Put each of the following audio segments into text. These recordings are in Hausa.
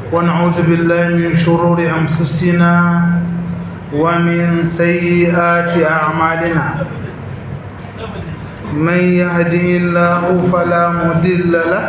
ونعوذ بالله من شرور أنفسنا ومن سيئات أعمالنا من يهده الله فلا مضل له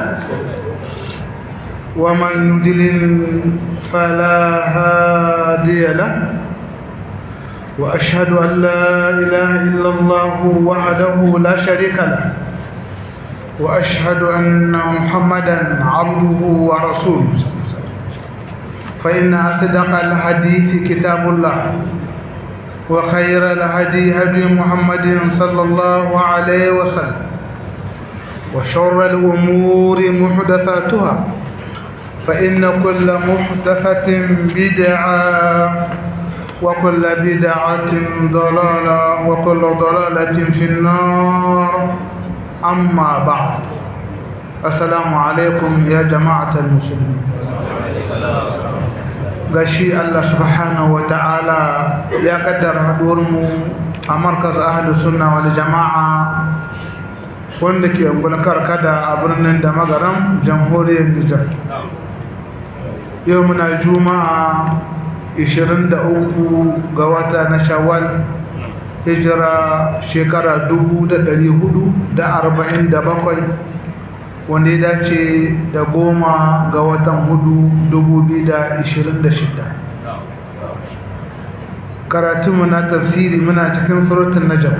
ومن يضلل فلا هادي له وأشهد أن لا إله إلا الله وحده لا شريك له وأشهد أن محمدا عبده ورسوله فإن أصدق الحديث كتاب الله وخير الهدي هدي محمد صلى الله عليه وسلم وشر الأمور محدثاتها فإن كل محدثة بدعة وكل بدعة ضلالة وكل ضلالة في النار أما بعد السلام عليكم يا جماعة المسلمين gashi Allah subhanahu wa ta'ala ya kaddara haduwarmu a markaz ahlus sunna wal jama'a wanda ke ungulkar kada a birnin da magaram jamhuriyar Nijar yau muna juma'a 23 ga wata na shawwal hijira shekara 1447 wanda ya dace da goma ga watan hudu 2026 karatunmu na tafsiri muna cikin surutun najam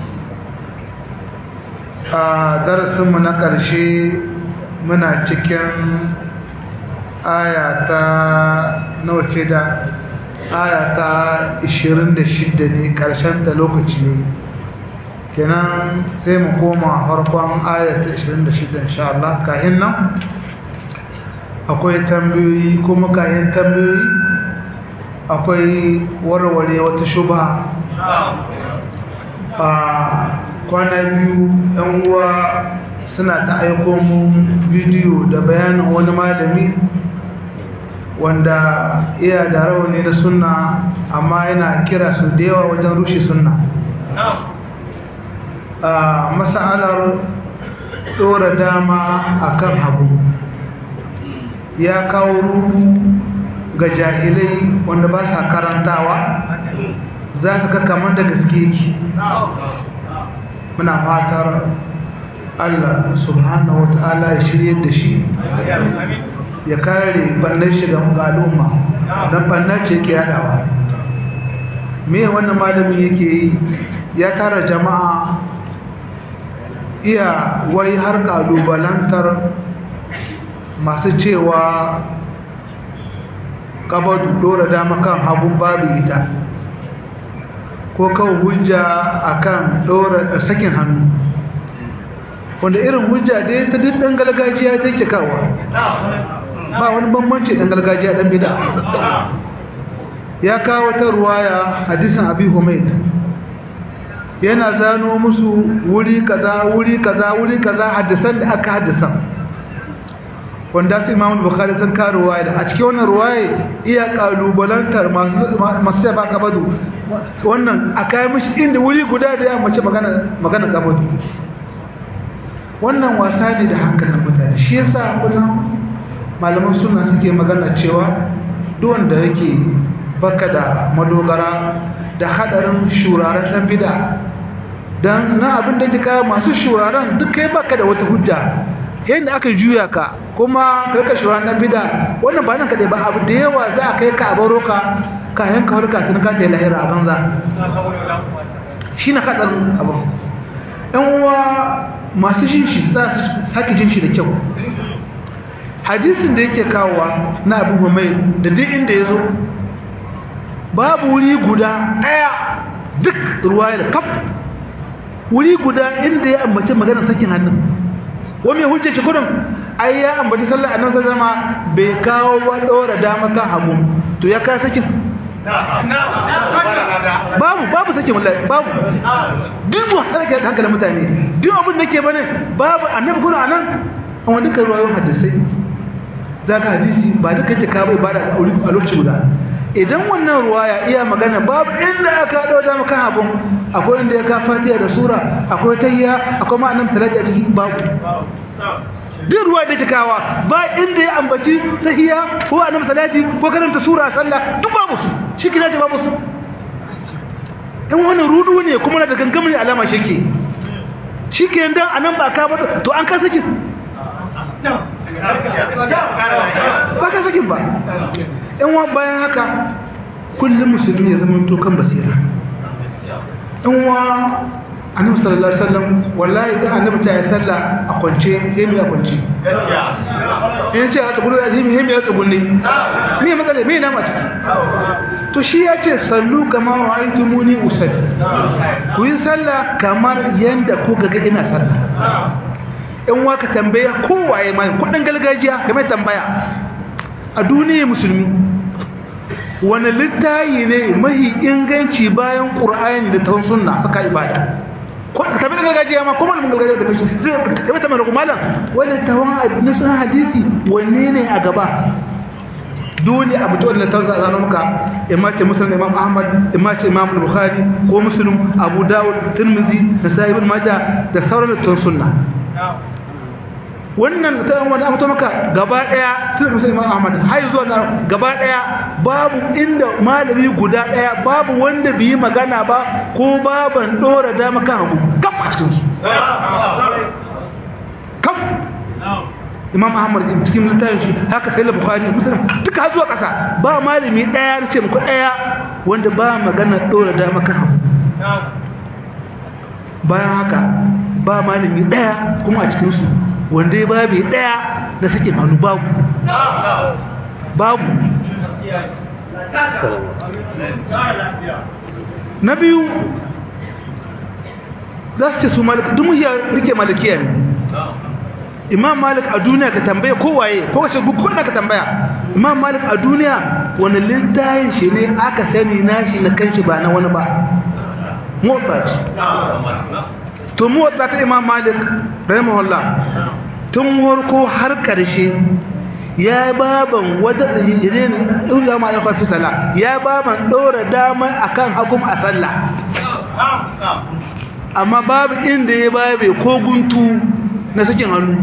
a darasinmu na ƙarshe muna cikin ayata nawa ce da ayata 26 ne ƙarshen da lokaci ne kenan sai mu koma harkon ayata 26 insha Allah kahin nan akwai tambayoyi kuma kayan tambayoyi akwai warware wata shuba a kwana biyu yan uwa suna ta aiko mu bidiyo da bayanin wani malami wanda iya da rauni da sunna amma yana kira su da yawa wajen rushe sunna a masalar ɗora dama akan hagu ya kawo ruhu ga jahilai wanda ba sa karantawa za su ka kamar da gaske yake muna fatar Allah subhanahu wa ta'ala ya shirye da shi ya kare bannan shiga al'umma don bannan ce ke yadawa me wannan malamin yake yi ya tara jama'a iya wai har kalubalantar masu cewa kabadu dora dama kan hagun babu ita ko kawo hujja akan dora sakin hannu wanda irin hujja dai ta duk dan gargajiya take kawo ba wani bambanci dan gargajiya dan bid'a ya kawo ta ruwaya hadisin abi humayd yana zano musu wuri kaza wuri kaza wuri kaza hadisan da aka hadisan wanda su imamu bukhari sun ka ruwaya da a cikin wannan ruwaya iya kalubalantar masu masu ba kabadu wannan a kai mishi inda wuri guda da ya mace magana magana kabadu wannan wasa ne da hankalin mutane shi yasa kullum malaman suna suke magana cewa duk wanda yake baka da madogara da hadarin shuraren dan bid'a dan na abin da kika masu shuraren duk kai baka da wata hujja yanda aka juya ka kuma karka shuraren dan bid'a wannan ba nan kadai ba abu da yawa za a kai ka a baro ka ka yanka harka tun ka ta lahira a banza shine hadarin abu ɗan uwa masu jin shi za su sake jin shi da kyau hadisin da yake kawowa na abubuwa mai da duk inda ya zo babu wuri guda ɗaya duk ruwayar kaf wuri guda inda ya ambaci magana sakin hannun wani mai hujjaci kudin ai ya ambaci sallar annabi sallallahu alaihi bai kawo wa dora dama kan hagu to ya kai sakin babu babu sakin wallahi babu duk wasu da hankalin mutane duk abin da ke bane babu annabi kudin anan an wani kan ruwayoyin hadisai za ka hadisi ba duka ke ka bai bada a lokaci guda idan wannan ruwaya iya magana babu inda aka haɗo da maka abun akwai inda ya ka fatiha da sura akwai tayya akwai ma'anar salati a cikin babu duk ruwa da kawa ba inda ya ambaci tahiyya ko annabi salati ko karanta sura sallah duk babu su shi kina ce babu su in wannan rudu ne kuma na da gangamin alama shike shi ke dan anan ba ka ba to an ka saki ba ka sakin ba in wa bayan haka kullum musulmi ya zama to kan basira in wa annabi sallallahu alaihi wasallam wallahi da annabi ta yi sallah a kwance hemi a kwance in ce a tsugunu ya hemi hemi ya tsugunne me matsala me na mace to shi ya ce sallu kama ra'aytumuni usalli ku yi sallah kamar yanda ku ga ina sallah in waka tambaya kowaye mai kudin gargajiya kamar tambaya a duniya musulmi wani littayi ne mahi inganci bayan ƙur'ani da tawon sunna saka ibada ka tafi da gargajiya ma kuma mun gargajiya da mishi zai tafi tamar malam wani tawon nisan hadisi wanne ne a gaba dole a mutuwar da tawon zanen muka imma ce musulun imam ahmad imma ce imam bukhari ko musulun abu dawud tirmizi da sahibin maja da sauran da tawon sunna wannan ta wani amsa maka gaba daya tun musulman ahmad har zuwa na gaba daya babu inda malami guda daya babu wanda bai yi magana ba ko baban dora da maka hagu kam a cikin su kam imam ahmad cikin littafin shi haka sai bukhari muslim duka har zuwa kasa ba malami daya ce muku daya wanda ba magana dora da maka hagu bayan haka ba malami daya kuma a cikin su wanda ya babu daya da suke hannu babu babu na biyu za su ce su malik duk ya rike malikiya ne imam malik a duniya ka tambaya kowaye ko kace gukuna ka tambaya imam malik a duniya wani littayin shi ne aka sani nashi na kanshi ba na wani ba motsa to mu wadda ta imam malik rahimahullah tun warko har karshe ya baban wadda irin ulama ya kwafi sala ya baban dora dama akan hakum a sallah amma babu inda ya babe ko guntu na sakin hannu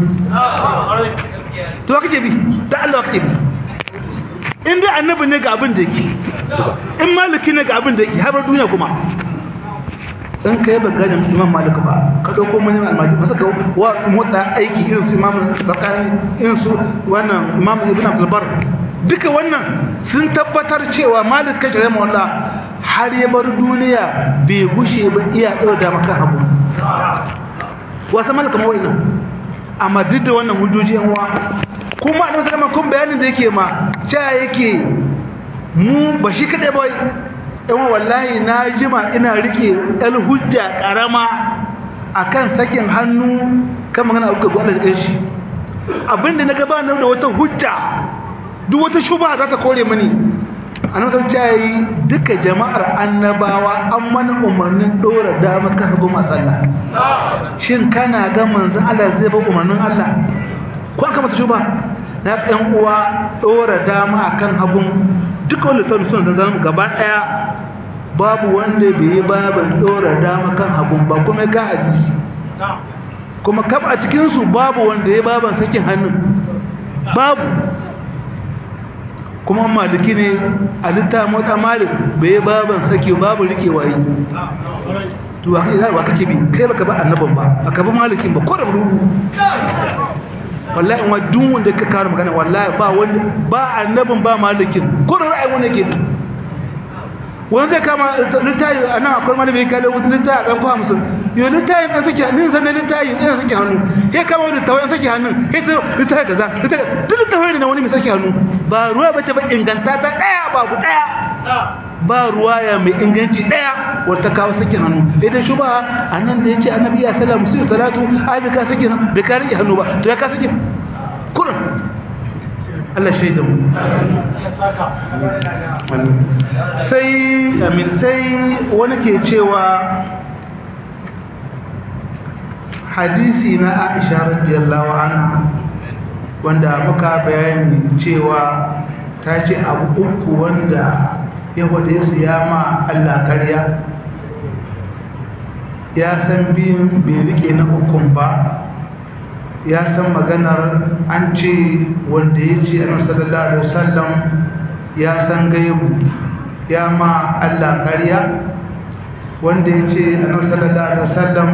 to kake bi ta Allah kake bi inda annabi ne ga abin da yake in maliki ne ga abin da yake har duniya kuma in ka yi baganin imam malik ba ka ɗauko manyan almaji masu ka wa motsa aiki irin su imam zakani irin su wannan imam ibn abdulbar duka wannan sun tabbatar cewa malik kai jere mawalla har ya bar duniya bai gushe ba iya ɗaura da maka hagu wasu malaka mawai nan amma duk da wannan hujjoji yan wa kuma a nan kun bayanin da yake ma cewa yake mu ba shi kaɗai ba yawan wallahi na jima ina rike el hujja karama akan sakin hannu kan magana abu ga Allah jikin shi abinda na gaba da wata hujja duk wata shubha za ta kore mani annabi ta yi duka jama'ar annabawa an mana umarnin dora dama kan hagu masalla shin kana ga manzon Allah zai ba umarnin Allah ko aka mata shubha na ɗan uwa dora dama akan hagun duka wanda sauran suna zanzan gaba ɗaya babu wanda bai yi babin ɗora dama kan hagun ba kuma ga hadisi kuma kaf a cikinsu babu wanda ya baban sakin hannun babu kuma maliki ne a litta mota malik bai yi baban saki babu rike wayi to wa kai wa kake bi kai baka ba annaban ba baka ba malikin ba ko da rubu wallahi wa duk wanda ka kawo magana wallahi ba wanda ba annabin ba malikin ko da ra'ayi wanda ke wani zai kama littayi a nan akwai malami ya kalle wata littayi a ɗan kwa musul yau littayin ɗan sake hannun sannan littayin ɗan sake hannu ya kama wani littayi sake hannun ya ce littayi kaza duk littayi na wani mai sake hannu ba ruwa ba ce ba inganta ta ɗaya babu ɗaya ba ruwa ya mai inganci ɗaya wata kawo sake hannu idan shi ba a nan da ya ce annabi ya sallam su yi salatu ai bai ka sake hannu bai ka rike hannu ba to ya ka sake kurin Allah shaida mu sai amin sai wani ke cewa hadisi na Aisha radiyallahu anha wanda muka bayani cewa ta ce abu uku wanda ya wade su ya ma Allah karya ya san biyun bai rike na ukun ba ya san maganar an ce wanda ya ce annabi sallallahu alaihi wasallam ya san gaibu ya ma Allah ƙarya wanda ya ce annabi sallallahu alaihi wasallam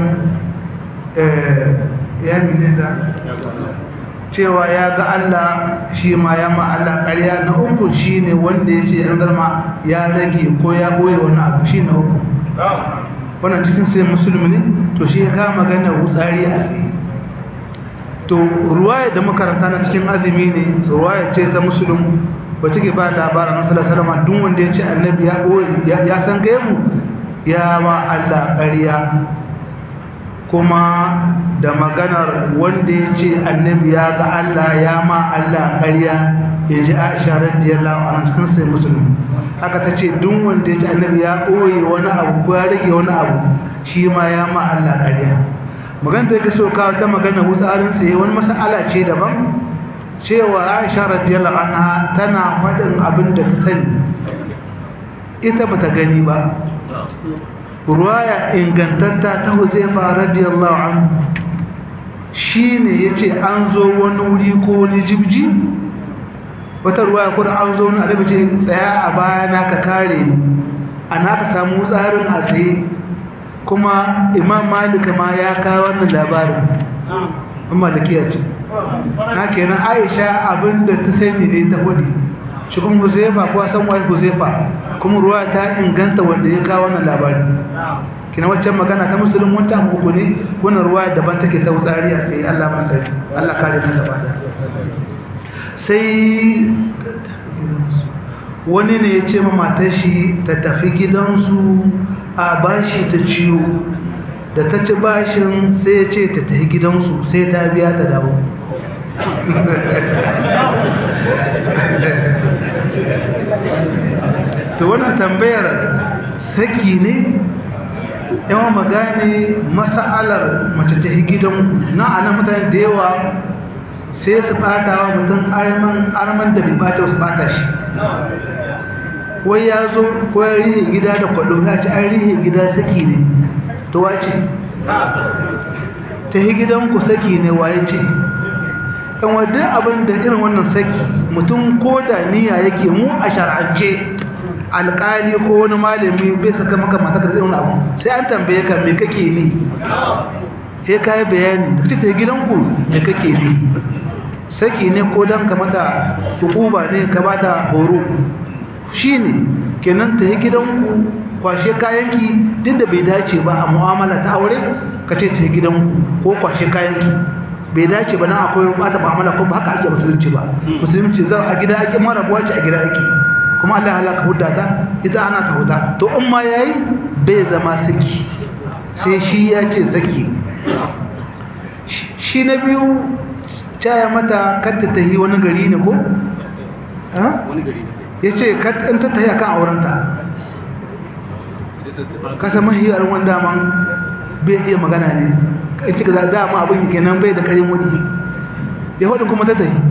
ya mene da cewa ya ga Allah shi ma ya ma Allah ƙarya na uku shine wanda ya ce an garma ya rage ko ya ɓoye wani abu shi na uku wannan cikin sai musulmi ne to shi ya kama magana wutsari a tsaye to ruwaya da makaranta na cikin azumi ne ruwaya ce ta musulun ba take ba labarin na sallallahu alaihi duk wanda ya ce annabi ya ɓoye ya san gaibu ya ma Allah ƙarya kuma da maganar wanda ya ce annabi ya ga Allah ya ma Allah ƙarya ya ji Aisha radiyallahu anha cikin sai musulmi haka ta ce duk wanda ya ce annabi ya ɓoye wani abu ko ya rage wani abu shi ma ya ma Allah ƙarya magana da yake so kawo ta magana wutsarin sai wani mas'ala ce daban cewa Aisha radiyallahu anha tana faɗin abin da ta sani ita bata gani ba ruwaya ingantatta ta huzaifa radiyallahu anhu shine yace an zo wani wuri ko wani jibji wata ruwaya kuma an zo wani alabi ce tsaya a baya na ka kare ni ana ka samu tsarin a tsaye kuma imam malik ma ya kawo wannan labarin amma da ce na kenan aisha abinda ta sani ne ta hudu shi kuma huzaifa ko san wai huzaifa kuma ruwa ta inganta wanda ya kawo wannan labari kina waccan magana ta musulun wanta uku ne wannan ruwa daban take ta wutsari a sai Allah ba sai Allah kare mu gaba da sai wani ne ya ce ma matar shi ta tafi gidansu a bashi ta ciwo da ta ci bashin sai ya ce ta tafi gidansu sai ta biya ta dawo to wannan tambayar saki ne yawan magane masa'alar mace ta yi gidan na anan mutane da yawa sai su bata wa mutum arman da bai bata su bata shi wai ya zo ko ya rihe gida da kwallo ya ci an rihe gida saki ne to wace ta yi gidanku saki ne waye ce yan wadda abin da irin wannan saki mutum ko da niyya yake mu a shar'ance alƙali ko wani malami bai saka maka mata da irin abu sai an tambaye ka me kake ni sai ka yi bayani da ta gidanku me kake ni saki ne ko dan ka mata hukuba ne ka bata horo shine kenan ta yi gidanku kwashe kayanki duk da bai dace ba a mu'amala ta aure ka ce ta yi gidanku ko kwashe kayanki bai dace ba na akwai bata mu'amala ko ba haka ake musulunci ba musulunci za a gida ake mara buwa ce a gida ake kuma Allah halaka hudda ta ita ana ta huda to in ma yayi bai zama saki sai shi ya ce saki shi na biyu caya mata kanta ta yi wani gari ne ko wani gari ne ya ce in ta ta yi akan aurenta kasa mahiyar wanda man bai iya magana ne kai cika za dama abin kenan bai da karin wani ya hudu kuma ta ta yi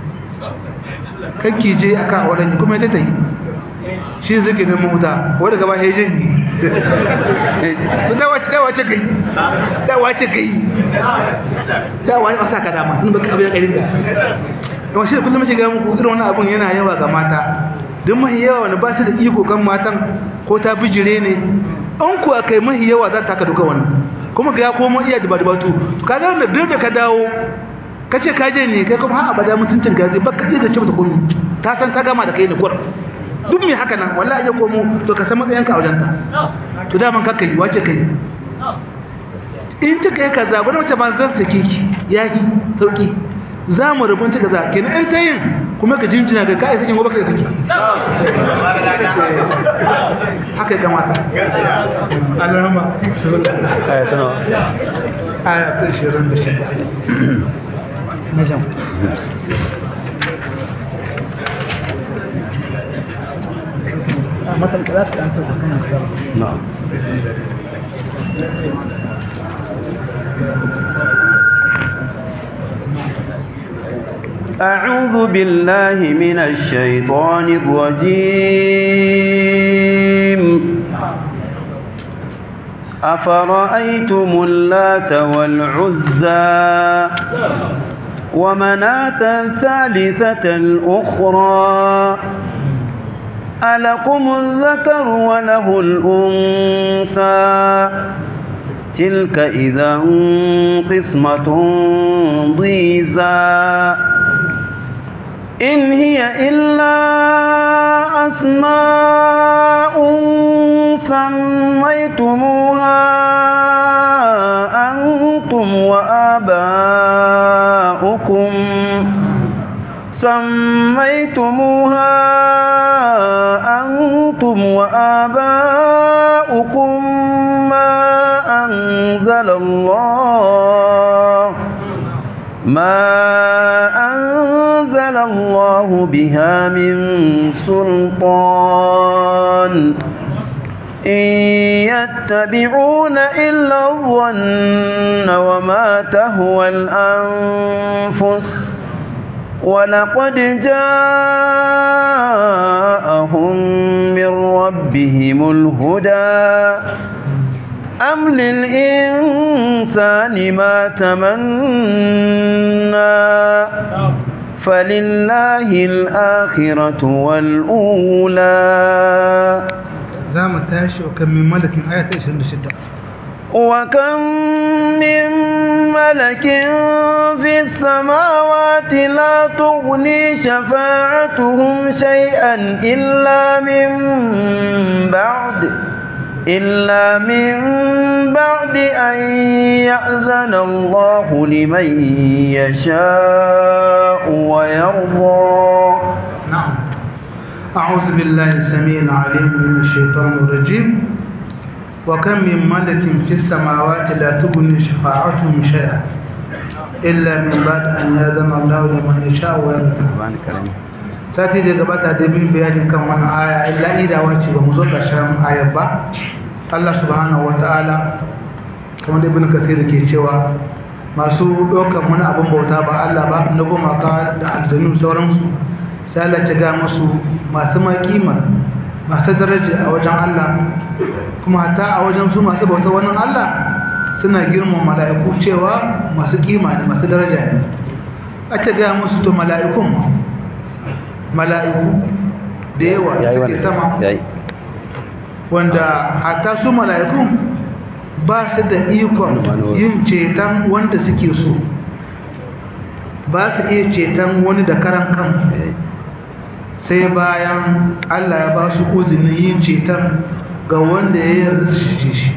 kakki je a kan auren kuma ta ta yi shi zai neman wuta wadda gaba ya je ne dawa ce kai dawa ce kai dawa ya ƙasa ka dama sun baka abin ƙarin da kuma shi da kullum shiga muku irin wani abin yana yawa ga mata duk mahi yawa wani ba su da iko kan matan ko ta bijire ne an kuwa kai mahi yawa za ta ka duka wannan kuma ga ya komo iya dubatu ka ga wanda duk da ka dawo ka ce ka je ne kai kuma har abada mutuncin gazi ba ka iya da cewa ta komi ta san ta gama da kai ne kur duk mai haka nan wallahi ya komo to ka san matsayin ka a wajenta to daman ka kai wace kai in ta kai kaza bari wace ma zan sake ki yaki sauki za mu rubun ta kaza kenan in ta yin kuma ka jinjina ga kai sakin gobe kai saki haka ya kamata Allahumma aya ta nawa aya ta 26 Najam. مثلا ثلاثة أنت na'am أعوذ بالله من الشيطان الرجيم أفرأيتم اللات والعزى ومناة الثالثة الأخرى ألكم الذكر وله الأنثى تلك إذا قسمة ضيزى إن هي إلا أسماء سميتموها أنتم وآباؤكم سميتموها أنتم وآباؤكم ما أنزل الله ما أنزل الله بها من سلطان إن يتبعون إلا الظن وما تهوى الأنفس ولقد جاءهم من ربهم الهدى أم للإنسان ما تمنى فلله الآخرة والأولى za mu tashi wa kan min malakin aya ta 26 وكم من ملك في السماوات لا تغني شفاعتهم شيئا إلا من بعد إلا من بعد أن يأذن الله لمن يشاء ويرضى نعم أعوذ بالله السميع العليم من الشيطان الرجيم وكم من ملك في السماوات لا تغني شفاعتهم شيئا إلا من بعد أن يأذن الله لمن يشاء ويرضى sati da gabata da bin bayani kan wani aya illa idawa ce ba mu zo ƙarshen ayar ba Allah subhanahu wata'ala kamar da ibn kathir ke cewa masu ɗaukar wani abin bauta ba Allah ba na gumaka da aljanu sauransu sai Allah ta ga musu masu makima masu daraja a wajen Allah kuma hatta a wajen su masu bauta wani Allah suna girman mala'iku cewa masu kima ne masu daraja ne aka ga musu to mala'ikun mala'iku da yawa suke sama wanda hatta su mala'ikun ba su da ikon yin ceton wanda suke so ba su iya ceton wani da karan kansu sai bayan Allah ya ba su uzinin yin ceton ga wanda ya yarda su ce shi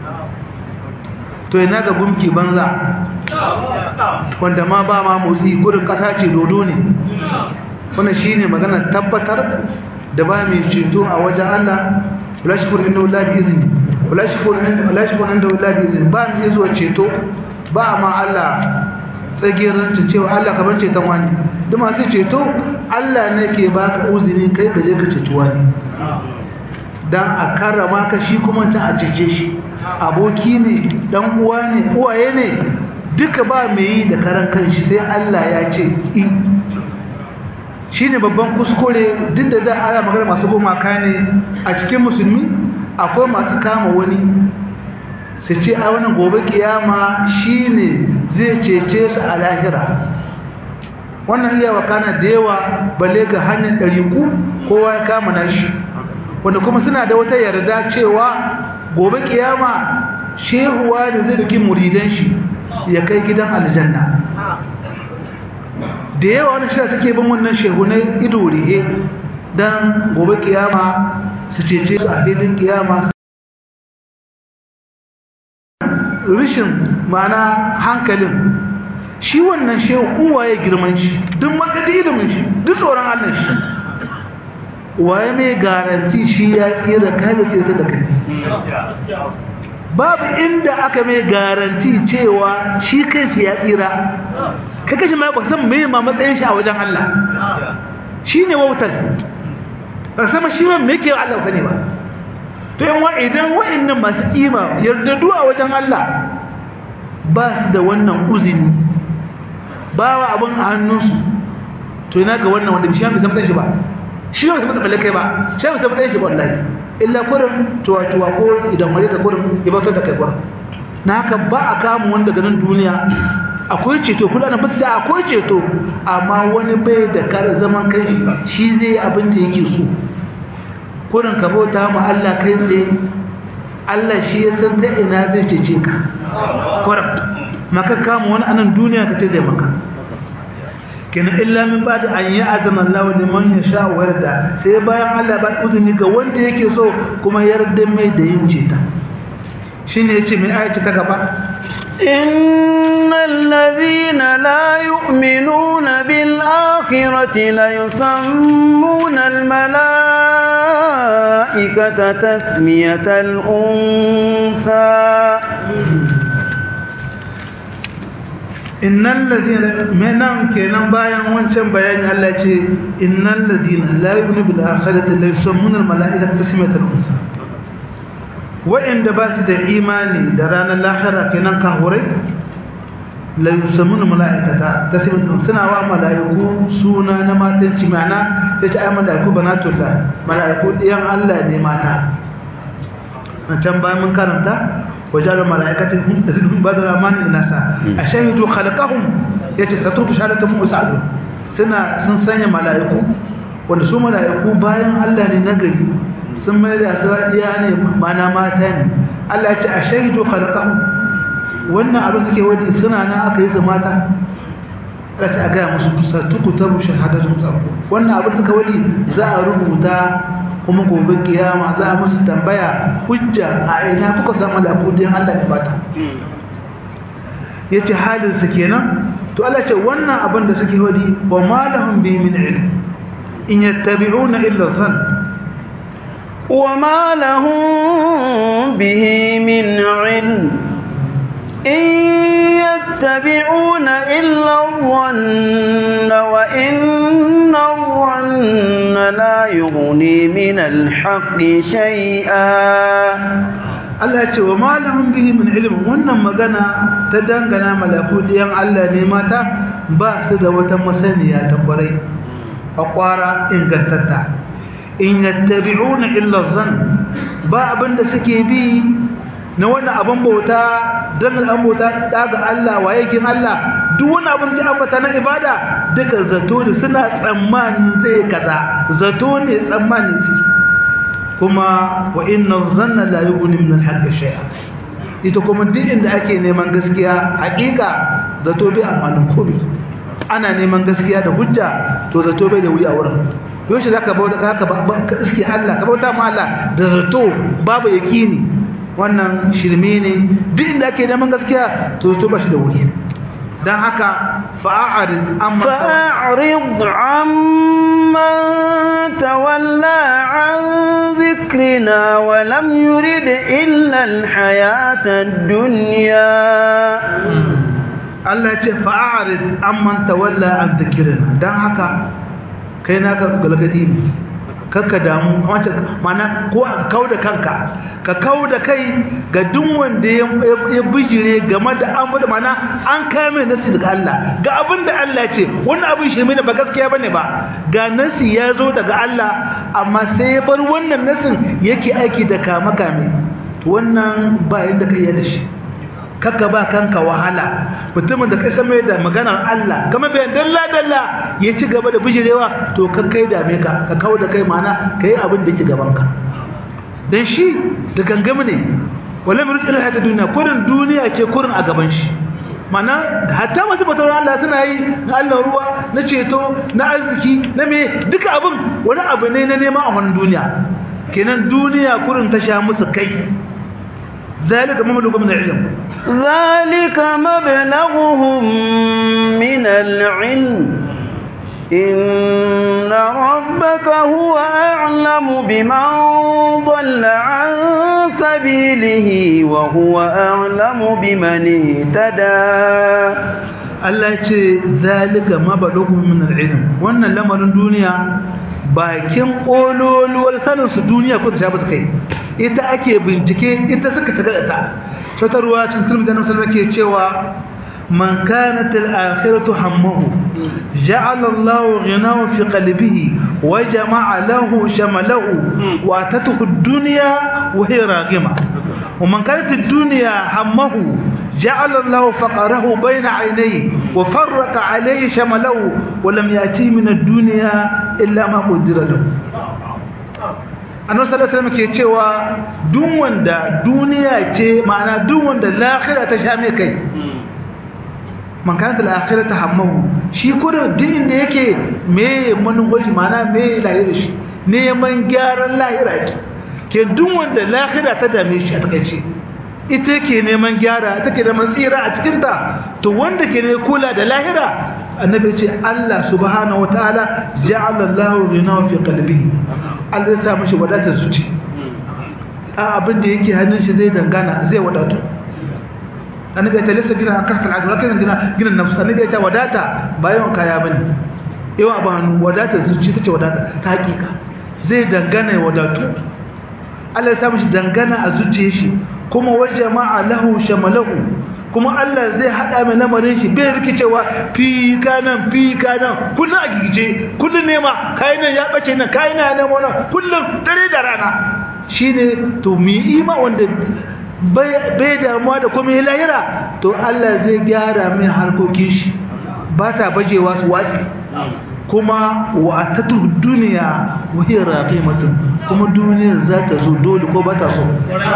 to ina ga gumki banza wanda ma ba ma motsi gurin kasa ce dodo ne wannan shine magana tabbatar da ba mai ceto a wajen Allah wala shukuru inda wala bi izini wala shukuru inda wala shukuru inda wala bi izini ba mai zuwa ceto ba ma Allah tsagerin cewa Allah ka bar ceton wani duk masu ceto Allah ne ke baka uzini kai ka je ka ceci wani dan a karrama ka shi kuma ta a cece shi aboki ne dan uwa ne uwaye ne duka ba mai yi da karan kanshi sai Allah ya ce in shi ne babban kuskure duk da da ana magana masu gumaka ne a cikin musulmi akwai masu kama wani su ce a wani gobe kiyama shi ne zai cece su a lahira wannan iya wakana da yawa balle ga hanyar ɗariku kowa ya kama nashi wanda kuma suna da wata yarda cewa gobe kiyama shehuwa da zai duki muridan shi ya kai gidan aljanna da yawa wani shi suke bin wannan shehunai ido rihe don gobe kiyama su cece su a filin kiyama rishin mana hankalin shi wannan shehu uwaye girman shi duk makadi ilimin shi duk tsoron allah shi waye mai garanti shi ya tsira kai da tsira da kai babu inda aka mai garanti cewa shi kansa ya tsira kaka shi ma ba san me ma matsayin shi a wajen Allah shine wautar ba san shi ma me yake Allah sani ba to yan wa idan wa'annan masu kima yardadu a wajen Allah ba su da wannan uzini ba wa abun a hannunsu to ina ga wannan wanda shi ma bai san matsayin shi ba shi ba bai san matsayin kai ba shi ba bai san matsayin shi ba wallahi illa kurin tuwa-tuwa ko idan waje ka kurin ya bautar da kai kurin na haka ba a kama wani daga nan duniya akwai ceto kula na basu akwai ceto amma wani bai da kar zaman kai shi zai abin da yake so kurin ka bauta ma Allah kai tsaye Allah shi ya san ta ina zai cece ka kurin maka kama wani anan duniya ka ce zai maka kenan illa min ba da an yi azama Allah liman ya sha wa yarda sai bayan Allah ba uzuni ga wanda yake so kuma yarda mai da yin ceta shine yace mai ayati ta gaba innal ladhina la yu'minuna bil akhirati la yusammuna al malaikata tasmiyatal unsa innal ladina menan kenan bayan wancan bayani Allah ce innal ladina la yu'minu bil akhirati la yusammuna al malaikata tasmiyatal unsa wa'inda ba su da imani da ranar lahira kenan kahurai la yusammuna malaikata tasmiyatal suna wa malaiku suna na matanci ma'ana yace ai malaiku banatullah malaiku diyan Allah ne mata can bayan mun karanta وجعل الملائكة هم بدر من الناس أشهدوا خلقهم yace satrutu shahadatu musa'adu suna sun sanya mala'iku wanda su mala'iku bayan Allah ne nagari sun mai da asadiya ne mana mata ne Allah ya ce ashhadu khalaqahum wannan abin suke wadi suna nan aka yi su mata ka ce a ga musu satuku tabu shahadatu musa'adu wannan abin suka wadi za a rubuta kuma gobe kiyama za a musu tambaya hujja a ina kuka samu lakudin Allah ne bata yace halin su kenan to Allah ce wannan abin da suke wadi wa ma lahum bi min ilm in yattabi'una illa zan wa ma lahum bihi min ilm in yattabi'una illa dhanna wa inna dhanna la yughni min al-haqqi shay'a Allah ya ce wa ma lahum bihi min ilm wannan magana ta dangana malakudiyan Allah ne mata ba su da wata masaniya ta kwarai a kwara ingantatta in yattabi'una illa zan ba abinda suke bi na wannan abin bauta dan an bauta daga Allah waye kin Allah duk wani abin da ambata na ibada duka zato ne suna tsammani zai kaza zato ne tsammani suke kuma wa inna zanna la yughni min al-haqqi shay'a ita kuma duk inda ake neman gaskiya hakika zato bai amfanin komai ana neman gaskiya da hujja to zato bai da wuri a wurin yaushe zaka bauta ka ka iske Allah ka bauta ma Allah da zato babu yakini wannan shirme ne duk inda ake neman gaskiya to zato ba shi da wuri dan haka fa'arid amma fa'rid amman tawalla an ذكرنا ولم يرد إلا الحياة الدنيا Allah ya ce fa'arid amman tawalla an dhikrina dan haka kai naka galgadi ne kakka damu wace mana ko ka kauda kanka ka kauda kai ga duk wanda ya bijire game da an bada mana an kai mai nasi daga Allah ga abin da Allah ya ce wannan abin shi ne ba gaskiya bane ba ga nasi ya zo daga Allah amma sai ya bar wannan nasin yake aiki da kama kame wannan ba yadda kai ya da shi kaka ba kanka wahala mutumin da kai san mai da maganar Allah kamar bayan dalla dalla ya ci gaba da bijirewa to ka kai dame ka ka kawo da kai mana kai abin da yake gaban ka dan shi da gangami ne wala min ila hada duniya kurin duniya ce kurin a gaban shi mana hatta masu batar Allah suna yi na Allah ruwa na ceto na arziki na me duka abin wani abu ne na neman a wannan duniya kenan duniya kurin ta sha musu kai ذلك مبلغ من العلم ذلك مبلغهم من العلم إن ربك هو أعلم بمن ضل عن سبيله وهو أعلم بمن اهتدى Allah ce zalika mabalughum min al-ilm wannan lamarin duniya bakin kololuwar sanin su duniya ko ta shafa su kai ita ake bincike ita suka shiga da ta wata ruwa cin tulmi da nan ke cewa man kanat al-akhiratu hammahu ja'ala Allahu ghinahu fi qalbihi wa jama'a lahu shamalahu wa atatuhu ad-dunya wa hiya raghima wa man kanat ad-dunya hammahu جعل الله فقره بين عينيه وفرق عليه شمله ولم يأتي من الدنيا إلا ما قدر له annabi sallallahu alaihi wasallam ke cewa duk wanda duniya ce ma'ana duk wanda lahira ta sha mai kai man kana da akhirata hammahu shi kurin din inda yake me manufashi ma'ana me lahira shi neman gyaran lahira ki ke duk wanda lahira ta dame shi a takaice ita ke neman gyara ita ke neman tsira a cikinta to wanda ke ne kula da lahira annabi ce Allah subhanahu wataala ja'ala Allahu ghinahu fi qalbihi Allah ya sa mishi wadatar zuci a abin da yake hannun shi zai dangana zai wadatu annabi ta lissa gina kasar adu lakin gina gina nafsu annabi ta wadata ba yawan kaya bane yawan ba wadatar zuci tace wadata ta hakika zai dangana ya wadatu Allah ya sa mishi dangana a zuciyar shi kuma wajama'a lahu shamalahu kuma Allah zai hada mai lamarin shi bai rikicewa fi kanan fi kanan kullun a gigice kullun nema kai nan ya bace nan kai nan nema nan kullun dare da rana shine to mi ima wanda bai damuwa da kuma ya lahira to Allah zai gyara mai harkokin shi ba ta bajewa su watsi kuma wa atatu duniya wa hiya raqimatun kuma duniyar za ta zo dole ko ba ta so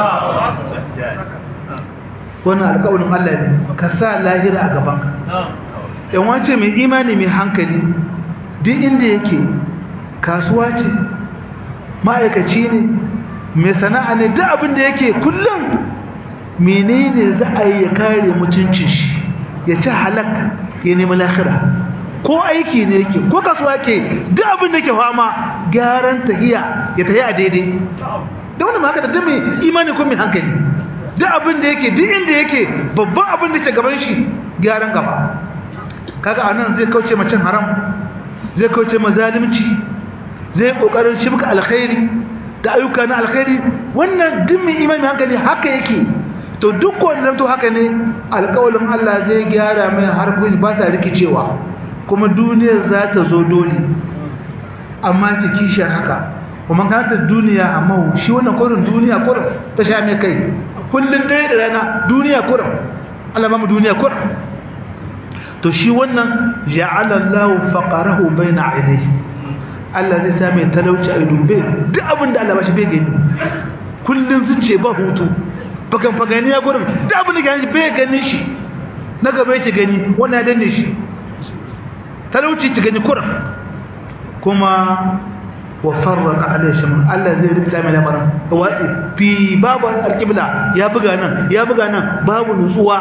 wannan alƙawarin Allah ne ka sa lahira a gabanka yan wance mai imani mai hankali duk inda yake kasuwa ce ma'aikaci ne mai sana'a ne duk abin da yake kullum menene za a yi ya kare mutuncin shi ya ci halak ya nemi lahira ko aiki ne yake ko kasuwa ke duk abin da ke fama gyaran tahiya ya tahiya daidai da wani maka da duk mai imani ko mai hankali duk abin da yake duk inda yake babban abin da ke gaban shi gyaran gaba kaga anan zai kauce ma cin haram zai kauce ma zalimci zai kokarin shibka alkhairi da ayyuka na alkhairi wannan duk mai imani hankali haka yake to duk wanda zanto haka ne alƙawalin Allah zai gyara mai harkokin ba ta rikicewa kuma duniyar za ta zo dole amma ta kishiyar haka kuma kanta duniya amma shi wannan kurin duniya kurin ta sha mai kai kullum dare da rana duniya kurin Allah mamu duniya kurin to shi wannan ja'ala Allahu faqarahu baina ainihi Allah zai sa mai talauci a dubbe duk abin da Allah ba shi bai gani kullum zuce ba hutu bakan fagani ya gurin duk abin da gani bai gani shi na gaba yake gani wannan ya danne shi talauci ci gani kurin kuma wa farraqa alayhi shaman Allah zai rikta mai lamarin watsi fi babu alqibla ya buga nan ya buga nan babu nutsuwa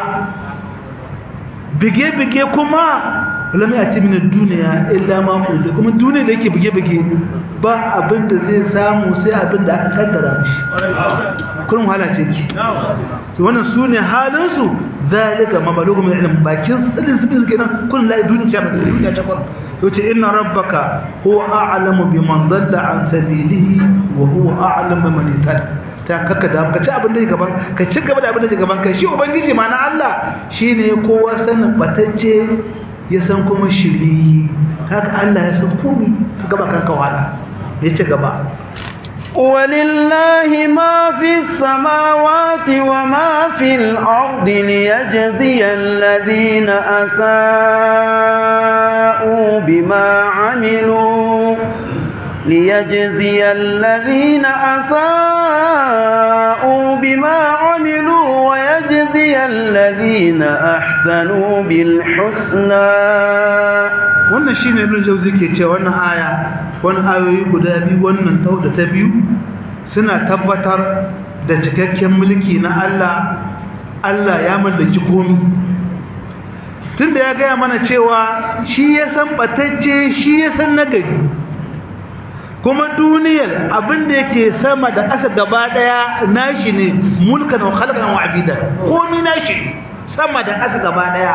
bige bige kuma lam yati min ad-dunya illa ma qudi kuma duniya da yake bige bige ba abin da zai samu sai abin da aka kaddara mishi kullum wahala ce ki to wannan sune halin su zalika mabalugu min ilm bakin sadin sabin kenan kullum la duniya ce duniya ce kullum yace inna rabbaka huwa a'lamu biman dalla an sabilihi wa huwa a'lamu biman ihtada ta kaka da ka ci abin da gaban ka ci gaba da abin da gaban ka shi ubangiji ma na Allah shine kowa sanin batacce ya san kuma shiri haka Allah ya san komai ka gaba kanka wala ya ci gaba ولله ما في السماوات وما في الأرض ليجزي الذين أساءوا بما عملوا ليجزي الذين أساءوا بما عملوا ويجزي الذين أحسنوا بالحسنى wannan shine ibn jawzi ke cewa wannan aya wannan ayoyi guda biyu wannan tau da ta biyu suna tabbatar da cikakken mulki na Allah Allah ya mallaki komai tunda ya gaya mana cewa shi ya san batacce shi ya san nagari kuma duniyar abin da yake sama da ƙasa gaba ɗaya nashi ne mulkan wa khalqan wa abidan komai nashi sama da ƙasa gaba ɗaya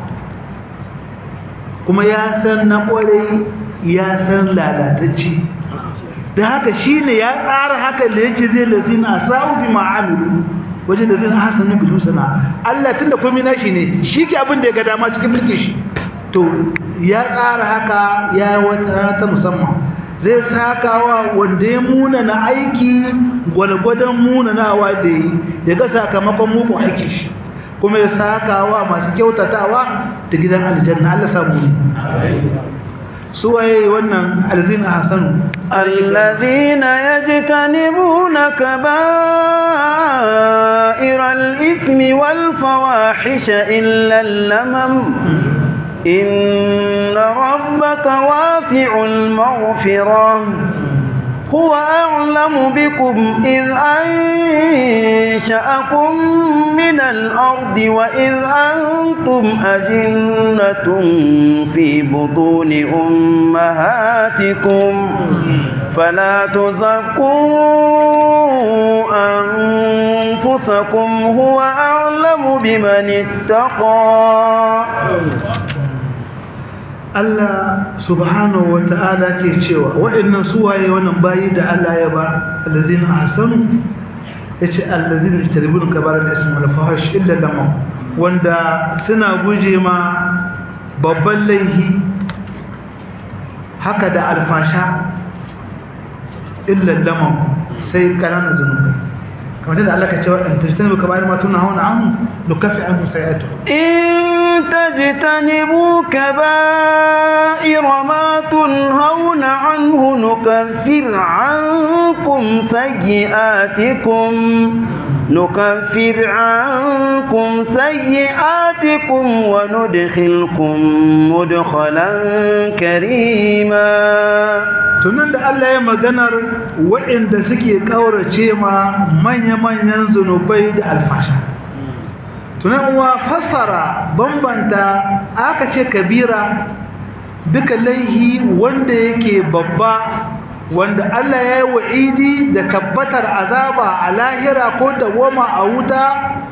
kuma ya san na ƙwarai ya san lalatacce da haka shine ya tsara haka da yake zai lazina sa'u bi ma'amilu wajen da zai hasanu bil husna Allah tunda komai nashi ne shi ke abin da ya ga dama cikin mulkin shi to ya tsara haka ya wata ta musamman zai sakawa wanda ya muna na aiki gwalgwadon muna nawa da yi ya ga sakamakon mugun aiki shi kuma ya sakawa masu kyautatawa da gidan aljanna Allah samu ne su waye wannan alzina hasanu الذين يجتنبون كبائر الإثم والفواحش إلا اللمم إن ربك وافع المغفرة هو أعلم بكم إذ أنشأكم من الأرض وإذ أنتم أجنة في بطون أمهاتكم فلا تزكوا أنفسكم هو أعلم بمن اتقى Allah subhanahu wa ta'ala ke cewa waɗannan suwaye wannan bayi da Allah ya ba alladhina ahsanu yace alladhina yajtanibuna kabara al-ismi wal fahish illa lamam wanda suna guje ma babban laihi haka da alfasha illa lamam sai kananan zunubi kamar da Allah ka cewa in tajtanibu kabara ma tunhauna anhu nukaffi anhu sayi'atuhum إن تجتنبوا كبائر ما تنهون عنه نكفر عنكم سيئاتكم نكفر عنكم سيئاتكم وندخلكم مدخلا كريما tunan da Allah ya maganar waɗanda suke ƙaurace ma manya-manyan zunubai da alfasha tunan wa fassara bambanta aka ce kabira duka laihi wanda yake babba wanda Allah ya yi wa'idi da tabbatar azaba a lahira ko da woma a wuta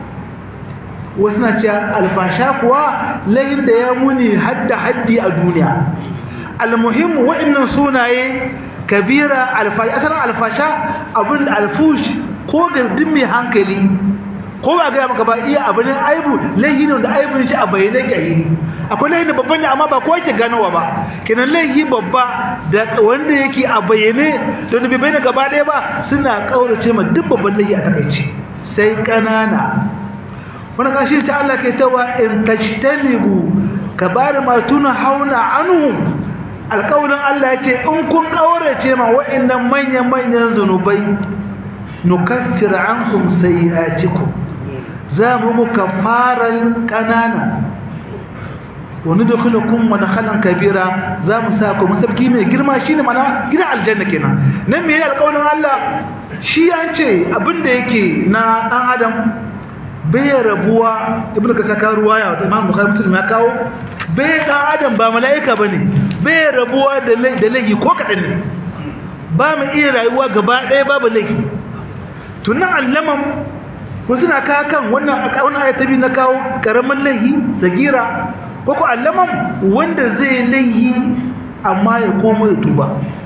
wasu na ce alfasha kuwa laihin da ya muni hadda haddi a duniya almuhimmu waɗannan sunaye kabira alfasha asalin alfasha abinda alfush ko gardin mai hankali ko ba gaya maka ba iya abu ne aibu laihi ne da aibu ne shi a bayyane kyalili akwai laihi da babban ne amma ba ko yake ganowa ba kenan laihi babba da wanda yake a bayyane to da bai bayyana gaba ɗaya ba suna kaurace ma duk babban laihi a takaici sai kanana wani kashi ta Allah ke cewa in tajtanibu kabar ma tuna hauna anhu alƙawarin Allah ya ce in kun kaurace ma wa'annan manyan manyan zunubai nukaffir ankum sayi'atikum za mu muka faran kanana wani da kula kun wani halan kabira za mu sa ku masabki mai girma shi ne mana gina aljanna kenan nan mai alƙawarin Allah shi an ce abinda yake na ɗan adam bai rabuwa ibnu ka saka ruwa ya wata imam bukhari muslim ya kawo bai ɗan adam ba mala'ika bane bai rabuwa da laifi ko kaɗan ne ba mu iya rayuwa gaba ɗaya babu laifi tunan allaman ko suna kawo kan wannan wannan ayatabi na kawo karamin laihi zagira ko ko allaman wanda zai laihi amma ya koma ya tuba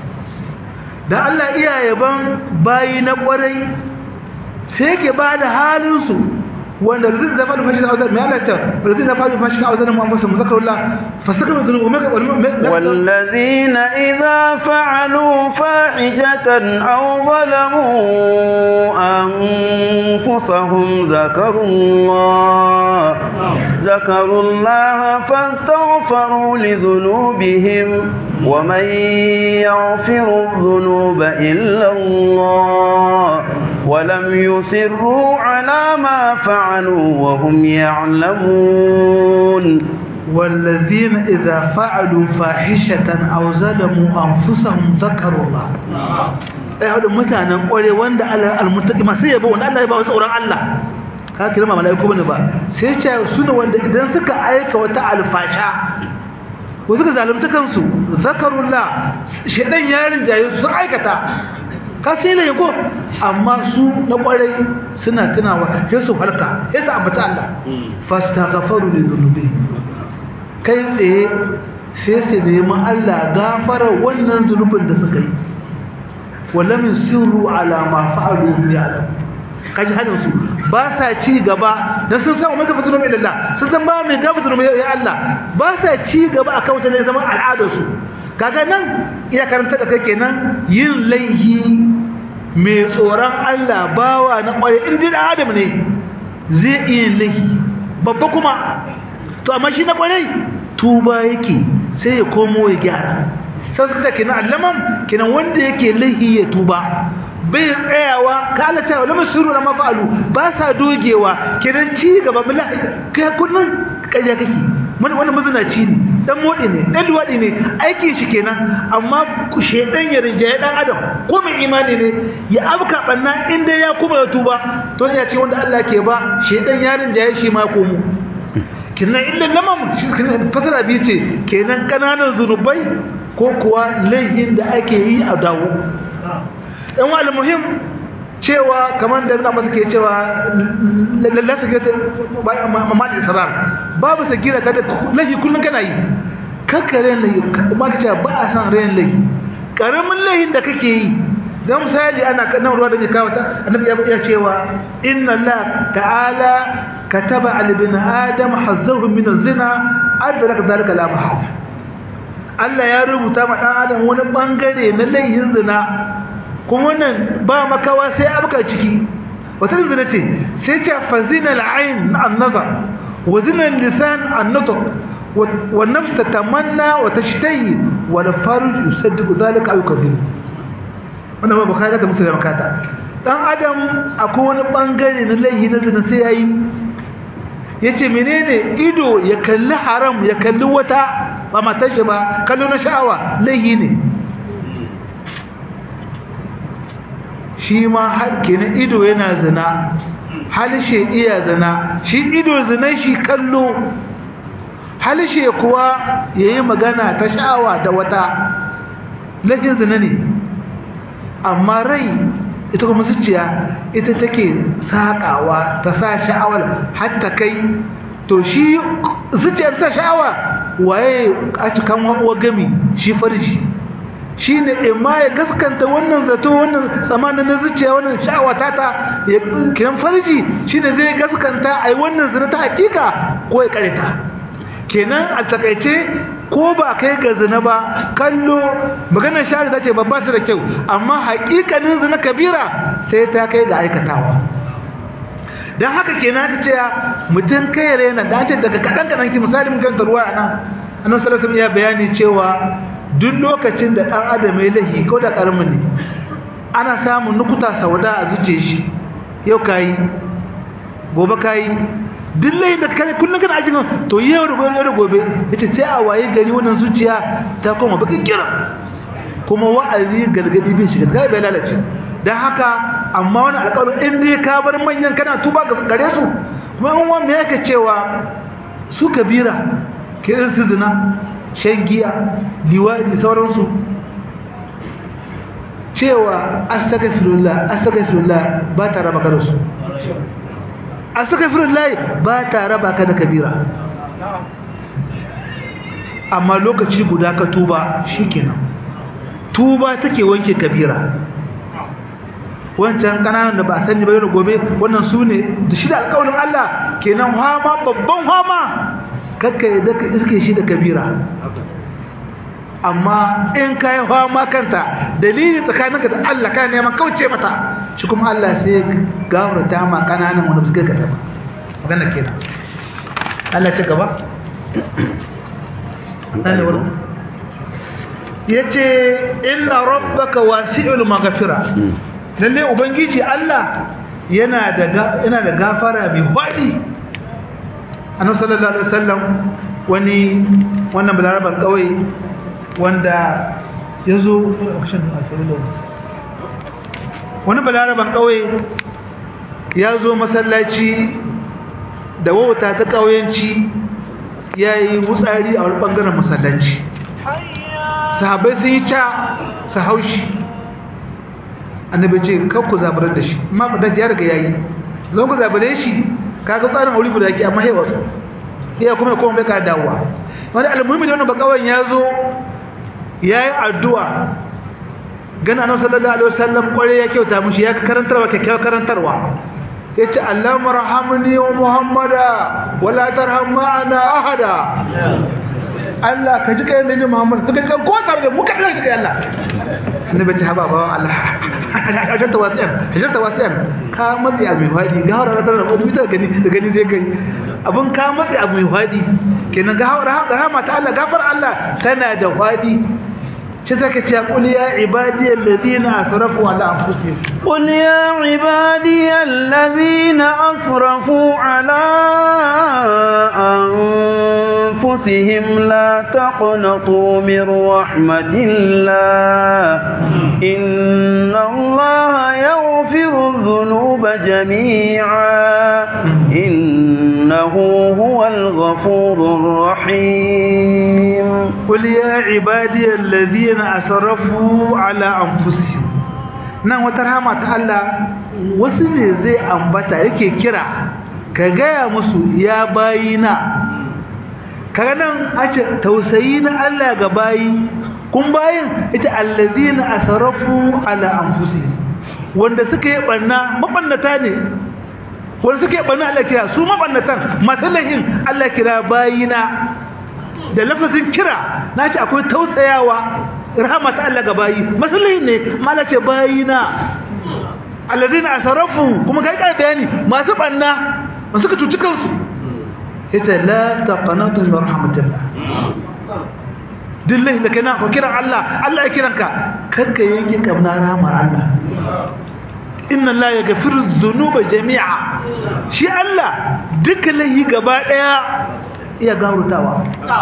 dan Allah iya yaban bayi na kwarai sai yake bada halin su wanda zai zama da fashin auzar mai halatta wanda zai zama da fashin auzar mu amfasa muzakarullah fasakar zunubu mai والذين إذا فعلوا فاحشة أو ظلموا أنفسهم ذكروا الله ذكروا الله فاستغفروا لذنوبهم ومن يغفر الذنوب إلا الله ولم يصروا على ما فعلوا وهم يعلمون والذين إذا فعلوا فاحشة أو ظلموا أنفسهم ذكروا الله ai hadu mutanen kware wanda Allah almuttaqi masu yabo wanda Allah ya ba tsoron Allah ka kira ma malaiku bane ba sai ce suna wanda idan suka aika wata alfasha ko suka zalunta kansu zakarullah shedan yarin jaye su aikata ka sai ne ko amma su na kwarai suna tunawa sai su halka sai su ambata Allah fastaghfaru li dhunubi kai tsaye sai su nemi Allah gafara wannan zunubin da suka yi walam yusiru ala ma fa'alu ya'lam kaji hadin su ba sa ci gaba dan sun san umma gafatu mai lillah sun san ba mai gafatu mai ya Allah ba sa ci gaba akan wata ne zaman al'adar su kaga nan iya karanta da kai kenan yin laihi mai tsoron Allah bawa na kware in din adam ne zai iya laihi babba kuma to amma shi na kware tuba yake sai ya komo ya gyara sai suka kenan allaman kenan wanda yake laihi ya tuba bai tsayawa ka Allah ta wala masuru na mafalu ba sa dogewa kenan ci gaba mala kai kullun kaje kake mun wannan mazinaci ne dan modi ne dan duwadi ne aikin shi kenan amma ku shedan ya rinjaye dan adam ko mai imani ne ya abka banna inda ya kuma ya tuba to ya ce wanda Allah ke ba shedan ya rinjaye shi ma ko mu kenan illa lamam shi kenan fasara bi ce kenan kananan zunubai ko kuwa laihin da ake yi a dawo yan wa muhim cewa kamar da ibn Abbas ke cewa lallasa ga mamad israr babu sagira kada lahi kullun kana yi kakkare lahi kuma kace ba a san rayin lahi karamin lahin da kake yi dan misali ana nan ruwa da ke kawo ta annabi ya cewa inna Allah ta'ala kataba al ibn adam hazzahu min az-zina adraka dhalika la mahala Allah ya rubuta ma dan adam wani bangare na laihin zina kuma wannan ba makawa sai abuka ciki wata zina ce sai ce fazina al'ain an-nazar wa zina lisan an-nutq wa nafs tatamanna wa tashtahi wa al-farj yusaddiqu dhalika aw yukadhibu wannan ba bukhari da muslim kata dan adam akwai wani bangare na laihi na zina sai yayi yace menene ido ya kalli haram ya kalli wata ba matar shi ba kallo na sha'awa laihi ne shi ma har kenan ido yana zina halishe iya zina shi ido zina shi kallo halishe kuwa yayi magana ta sha'awa da wata lakin zina ne amma rai ita kuma zuciya ita take sakawa ta sa sha'awar hatta kai to shi zuciyar ta sha'awa waye a cikin wa gami shi farji shi ne imma ya gaskanta wannan zato wannan tsamanin na zuciya wannan sha'awa ta ta ya kiran farji shi ne zai gaskanta a yi wannan zina ta hakika ko ya karita kenan a takaice ko ba kai ga zina ba kallo maganar shari ta ce babba su da kyau amma hakikanin zina kabira sai ta kai ga aikatawa don haka kenan ka ce mutum kai rena da ce daga kaɗan kaɗan ki misali mun kanta ruwa a nan annan salatu ya bayani cewa duk lokacin da ɗan adam ya lahi ko da ƙaramin ne ana samun nukuta sauda a zuce shi yau ka yi gobe ka yi duk layin da kare kullum kana ajin to yau da gobe da gobe ya ce sai a waye gari wannan zuciya ta koma bakin kira kuma wa'azi gargadi bin shiga ga bai lalace don haka amma wani alƙawarin in dai ka bar manyan kana tuba ga gare su kuma in wani yake cewa su kabira kirin su zina shan giya liwadi sauransu cewa astagfirullah astagfirullah ba ta raba ka da su astagfirullah ba ta raba ka da kabira amma lokaci guda ka tuba shikenan tuba take wanke kabira wancan kananan da ba a sani ba yau gobe wannan su ne da shi da alƙawarin Allah kenan hama babban hama kakka yadda ka iske shi da kabira amma in ka yi hama kanta dalilin tsakaninka da Allah ka neman kauce mata shi kuma Allah sai ya gafarta ma kananan wanda suka gaba magana kenan Allah ce gaba yace inna rabbaka wasi'ul maghfira lalle ubangiji Allah yana da yana da gafara mai fadi annabi sallallahu alaihi wasallam wani wannan balaraban kauye wanda yazo wani balaraban kauye yazo masallaci da wauta ta kauyenci yayi mutsari a wani bangaren masallaci sahabbai sun yi ca su haushi annabi ce kar ku zabarar da shi amma ba da ya riga yayi zan ku zabare shi kaga tsarin aure guda yake amma hewa su iya kuma kuma bai ka dawowa wani almuhimmi da wannan bakawan ya zo yayi addu'a gana annabi sallallahu alaihi wasallam kware ya kyauta mushi ya karantarwa kyakkyawar karantarwa yace Allah marhamni wa Muhammada wala tarham ma'ana ahada Allah ka ji kai ne Muhammad ka ji kan ko tare da mu ka ji kai Allah annabi ta haba ba Allah hajar tawasiyan hajar tawasiyan ka matsi abu mai fadi ga hawara tare da wani ta gani da gani zai kai abun ka matsi abu mai fadi kenan ga hawara rahama ta Allah gafar Allah tana da fadi shi zaka ce qul ya ibadi alladhina asrafu ala anfusihim قل يا عبادي الذين أسرفوا على أنفسهم لا تقنطوا من رحمة الله إن الله يغفر الذنوب جميعا إنه هو الغفور الرحيم قل يا عبادي الذين أسرفوا على أنفسهم nan wata rahama ta Allah wasu ne zai ambata yake kira ka gaya musu ya bayina kaga nan a ce tausayi na Allah ga bayi kun bayin ita allazina asrafu ala anfusihim wanda suka yi banna mabannata ne wanda suka yi banna Allah kira su mabannatan masu lahin Allah kira bayina da lafazin kira na ce akwai tausayawa rahmat Allah ga bayi masallahin ne mala ce bayina alladina asarafu kuma kai kai bayani masu banna masu ka cuci kansu ita la taqanatu min rahmatillah dillahi da kana ko kiran Allah Allah ya kiranka kanka yanke kamna rahmar Allah inna la yaghfiru dhunuba jami'a shi Allah duka lahi gaba daya iya gaurutawa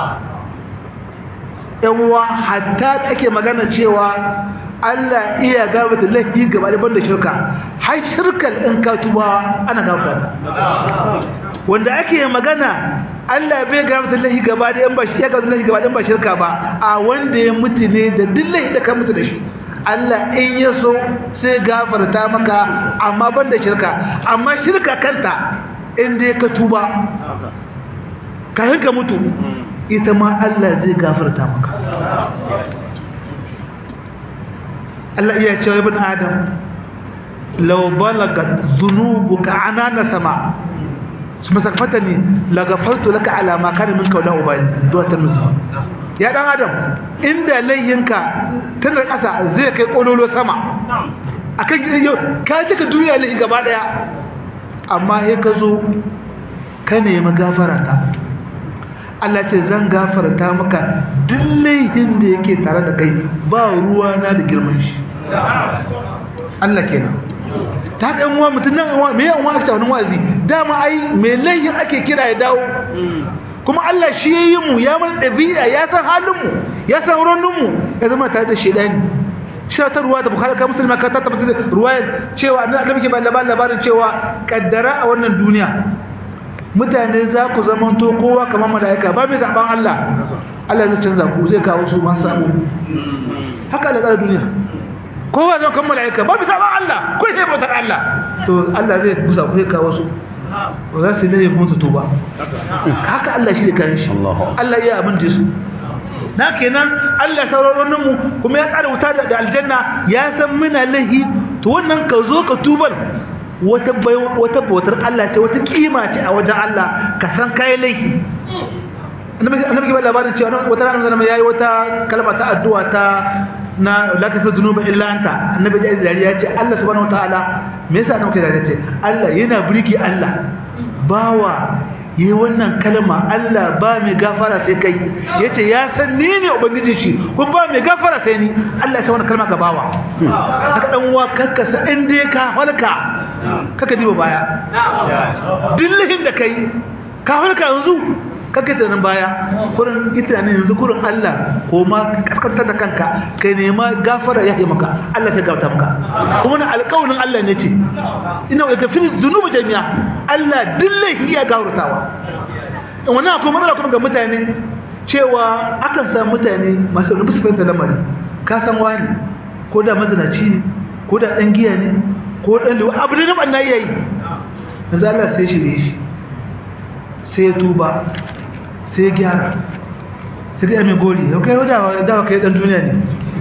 yanwa hatta ake magana cewa Allah iya gabata laifi gaba da banda shirka har shirkal in ka tuba ana gabata wanda ake magana Allah bai gabata laifi gaba da in ba shi ya gabata laifi gaba da in ba shirka ba a wanda ya mutu ne da duk laifi da ka mutu da shi Allah in ya so sai gafarta maka amma banda shirka amma shirka kanta in dai ka tuba kafin ka mutu ita ma Allah zai gafarta maka Allah iya cewa ibn Adam law balagat dhunubuka anana sama kuma sakfatani la ghafartu laka ala ma kana minka wala ubali duwa tirmidhi ya dan adam inda layinka tana kasa zai kai kololo sama akan ka cika duniya lahi gaba daya amma ya ka zo ka nemi gafara ta Allah ce zan gafarta maka duk laifin da yake tare da kai ba ruwa na da girman shi Allah kenan ta haka yan uwa mutum nan me yan uwa ake wani wazi dama ai me laifin ake kira ya dawo kuma Allah shi ya yi mu ya mana ɗabi'a ya san halin mu ya san raunin mu ya zama tare da shedani cewa ta ruwa da bukhari ka musulma ka ta tabbata ruwayar cewa annabi ke ba labarin cewa kaddara a wannan duniya mutane za ku zamanto kowa kamar mala'ika ba mai zaɓen Allah Allah zai canza ku zai kawo su masu sabo haka Allah tsara duniya kowa zai kan mala'ika ba mai zaɓen Allah ko sai bautar Allah to Allah zai gusa ku zai kawo su ba za su laye mun su tuba haka Allah shi da kan shi Allah ya abin da su na kenan Allah sauraron mu kuma ya tsara wuta da aljanna ya san muna lahi to wannan ka zo ka tubar wata wata bautar Allah ce wata kima ce a wajen Allah ka san kai laifi annabi ke ba labarin cewa wata ranar zama yayi wata kalma ta addu'a ta na la kafa dhunuba illa anta annabi ya dariya ce Allah subhanahu wataala me yasa annabi ke dariya ce Allah yana burki Allah bawa yi wannan kalma Allah ba mai gafara sai kai yace ya san ni ne ubangijin shi kun ba mai gafara sai ni Allah ya san wannan kalma ga bawa haka dan uwa kakkasa in dai ka halka kaka diba baya dillahin da kai ka halka yanzu kaka tunanin baya kurin ita ne yanzu kurin Allah ko ma kaskantar da kanka kai nema gafara ya yi maka Allah ya gafata maka kuma na alƙawarin Allah ne ce ina wa gafirin zunubu jami'a Allah dillahi ya gafartawa wannan akwai matsala kuma ga mutane cewa akan samu mutane masu rubutu fahimta lamari ka san wani ko da mazinaci ne ko da ɗan giya ne ko ɗan liwa abu da na iya yi yanzu Allah sai shirye shi sai ya tuba sai ya gyara sai ga mai gori yau kai dawa dawa kai ɗan duniya ne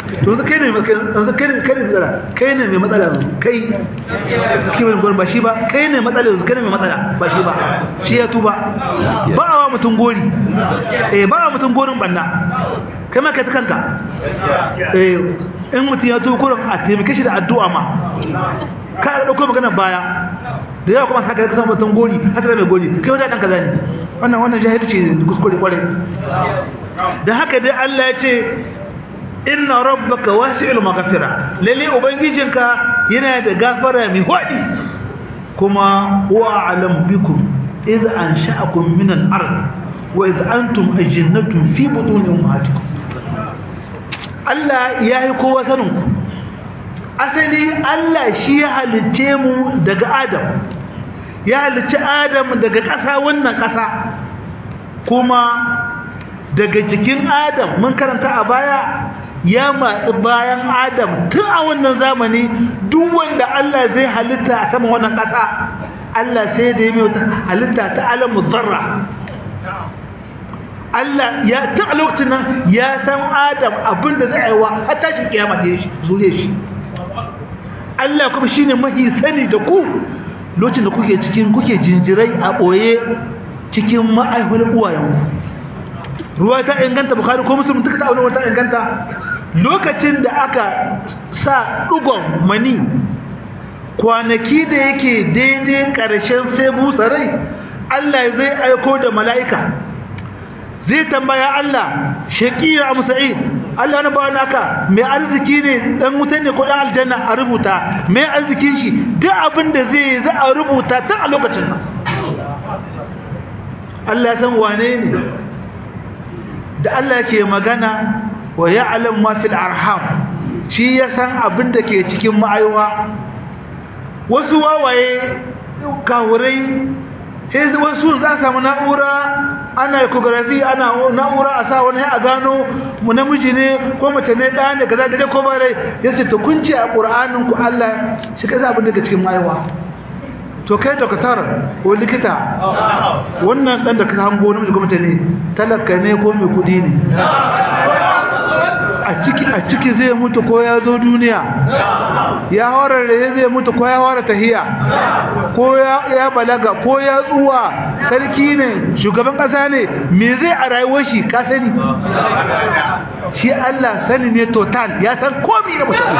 to yanzu kai ne yanzu kai ne kai ne matsala kai ne mai matsala yanzu kai kai wani gori ba shi ba kai ne matsala yanzu kai ne mai matsala ba shi ba shi ya tuba ba a wa mutum gori eh ba a mutum gorin banna kai ma kai ta kanka eh in mutum ya tuba kurin a taimake shi da addu'a ma ka dauko magana baya da yawa kuma saka ka samu mutum gori haka da mai gori kai wanda dan kaza ne wannan wannan jahilci ne kuskure kwarai da haka dai Allah ya ce inna rabbaka wasi'ul maghfira lalle ubangijinka yana da gafara mai hwadi kuma huwa alam bikum idh ansha'akum min al-ard wa idh antum ajinnatun fi butun ummahatikum Allah ya yi kowa sanin ku asali Allah shi ya halicce mu daga Adam ya halicci Adam daga ƙasa wannan ƙasa kuma daga jikin Adam mun karanta a baya ya matsi bayan Adam tun a wannan zamani duk wanda Allah zai halitta a saman wannan ƙasa Allah sai da ya mai halitta ta alamu zarra Allah ya ta a lokacin nan ya san Adam abinda zai aiwa har tashin kiyama da shi zure shi Allah kuma shine mahi sani da ku lokacin da kuke cikin kuke jinjirai a boye cikin ma'aihul uwayenku ruwa ta inganta bukhari ko muslim duka ta aure ta inganta lokacin da aka sa dugon mani kwanaki da yake daidai karshen sai busarai Allah zai aiko da mala'ika zai tambaya Allah shaqiya am sa'id Allah na bawa naka mai arziki ne dan wuta ne ko dan aljanna a rubuta mai arzikin shi duk abin da zai za a rubuta tun a lokacin nan Allah ya san wane ne da Allah ke magana wa ya'lam ma fil arham shi ya san abin da ke cikin ma'aiwa wasu wawaye kawurai sai wasu za samu na'ura ana ecography ana na'ura a sa wani a gano mu namiji ne ko mace ne ɗaya ne kaza da ko bare yace to kun ce a Qur'anin ku Allah shi kaza abin da ke cikin maiwa to kai doktor ko likita wannan dan da ka hango namiji ko mace ne talaka ne ko mai kudi ne a ciki a ciki zai mutu ko ya zo duniya ya horar da zai mutu ko ya hora tahiya ko ya balaga ko ya tsuwa sarki ne shugaban kasa ne me zai a rayuwar shi ka sani shi Allah sani ne total ya san komi na mutum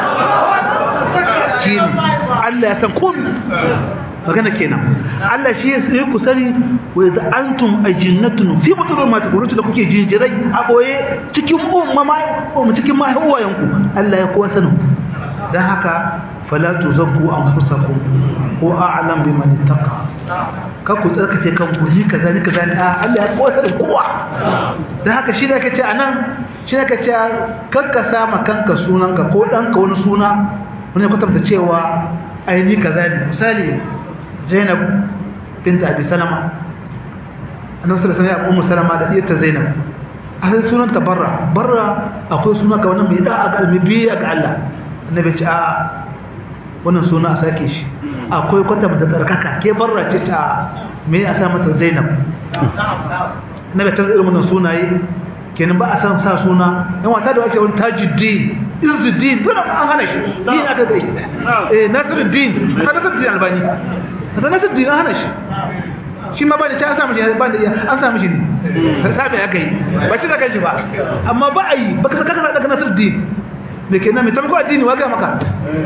shi ne Allah ya san komi magana kenan Allah shi ya sai ku sani wa idza antum ajinnatun fi butun ma takurun da kuke jinjirai a boye cikin umma ma cikin mahaiwayen ku Allah ya kowa sanin dan haka fala tuzakku anfusakum ko a'lam biman ittaqa ka ku tsarkake kanku ni kaza ni kaza a Allah ya kowa sanin kowa dan haka shi ne kace anan shi ne kace kakka sama kanka sunanka ko danka wani suna wani kwatanta cewa ai ni kaza ne misali Zainab bint Abi Salama annabi sallallahu alaihi wasallam ummu Salama da diyarta Zainab asalin sunan ta Barra Barra akwai suna ka wannan mai da ga almibiya ga Allah annabi ce a wannan suna a sake shi akwai kwata mata tsarkaka ke Barra ce ta me a sa mata Zainab annabi ta irin wannan sunaye kenan ba a san sa suna yan wata da ake wani tajuddin izuddin dole an hana shi ni aka gai eh nasiruddin ka nasiruddin albani da na tuddi na hana shi shi ma ba da ta samu shi ba da an samu shi ne sabe aka yi ba shi da kanshi ba amma ba a yi ba ka saka ka daga nasir din me kenan me tamko addini wa ga maka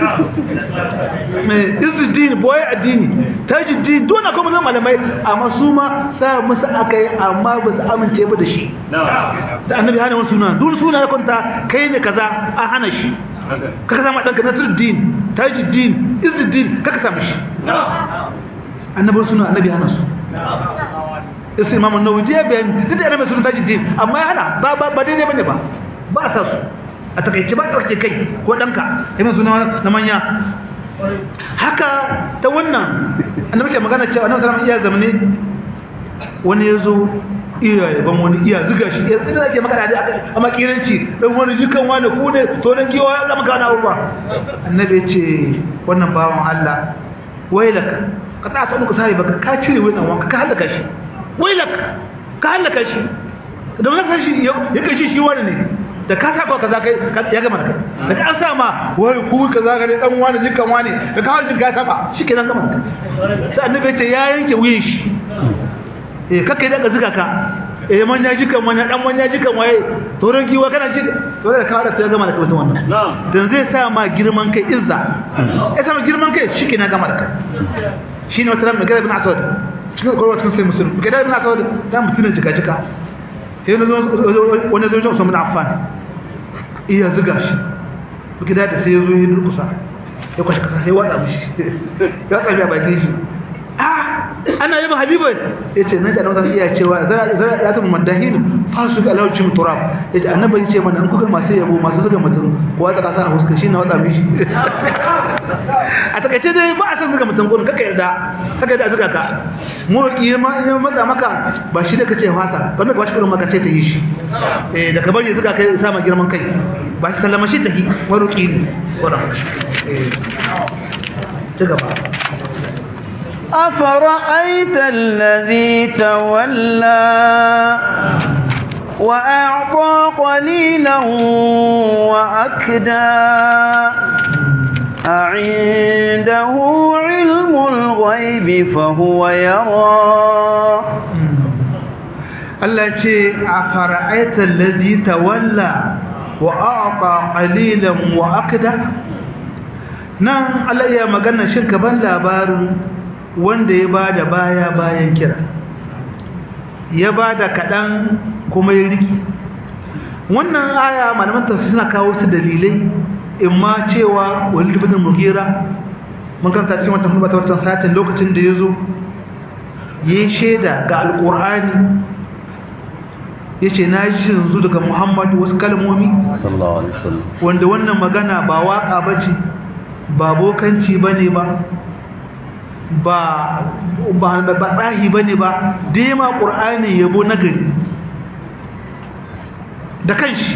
eh izuddin boye addini tajuddin dole kuma zan malamai amma su ma sa musu akai amma ba su amince ba da shi da annabi hana wani suna duk suna ya kwanta kai ne kaza an hana shi kaka sama ɗanka nasiruddin tajuddin izuddin kaka samu shi annabin suna annabi hana su isa imam an-nawawi ya bayani duk da annabi suna tajuddin amma ya hana ba ba ba daidai bane ba ba a sa su a takaice ba tsarki kai ko ɗanka imam suna na manya haka ta wannan annabi ke magana cewa annabi sallallahu alaihi wasallam iya zamane wani ya zo iya yaban wani iya zuga shi ya tsira ake magana da aka a makiranci dan wani jikan wani ku ne to dan kiwa ya zama kana uba annabi ya ce wannan bawan Allah wailaka ka ta ta muka sare baka ka cire wannan wanka ka halaka shi wailaka ka halaka shi da wannan shi ya kashi shi wani ne da ka sa kaza kai ya gama da kai da ka sa ma wai ku kaza ga dan wani jikan wani da ka wani ka saba shikenan gama da kai sai annabi ya ce ya yanke wuyin shi eh kake da ka zuga ka eh man ya jikan man dan man ya jikan waye toron giwa kana ji to da ka da ta gama da kai mutum wannan dan zai sa ma girman kai izza ya sa ma girman kai shikenan gama da kai shine wata ran magana ibn asad cikin korwa cikin sai musulmi magana ibn asad dan mutumin jika jika sai wani zo jan Usman Affan iya zuga shi gida da sai yazo ya durkusa ya kwashi kasa sai watsa mishi ya tsabi a bakin shi ah ana yaba habiba yace nan da nan iya cewa zara zara da ta madahin fasu ga lawcin turab yace annabi yace mana an kuga masu yabo masu zuga mutum ko watsa kasa a huska shi na watsa mishi a takaice dai ba a san zuga mutum gurin kaka yarda kaka yarda zuga ka mu ki ma in matsa maka ba shi da kace fasa wannan ba shi kullum maka ce ta yi shi eh da ka bari zuga kai sa ma girman kai ba shi sallama shi ta yi waruki ne wannan eh ci gaba أفرأيت الذي تولى وأعطى قليلا وأكدى أعنده علم الغيب فهو يرى Allah ce a fara'aita lazi tawalla wa a'ata qalilan wa akda nan Allah ya magana shin ban labarin wanda ya bada baya bayan kira ya bada kadan kuma ya riki wannan aya malaman tafsir suna kawo su dalilai imma cewa walid ibn mughira mun karanta cikin wannan hudu ta wannan satin lokacin da yazo yayi sheda ga alqur'ani yace na ji yanzu daga Muhammad wasu kalmomi sallallahu alaihi wasallam wanda wannan magana ba waka bace ba bokanci bane ba ba ba ba tsahi bane ba dai ma qur'ani yabo nagari da kanshi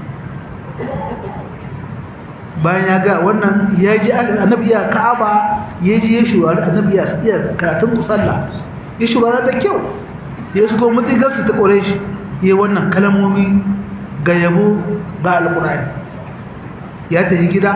bayan ya ga wannan ya ji annabi ya ka'aba ya ji ya shugaba annabi ya iya karatun kusalla ya shugaba da kyau ya shigo mutsigar su ta kore shi ya wannan kalmomi ga yabo ga alkurani ya tafi gida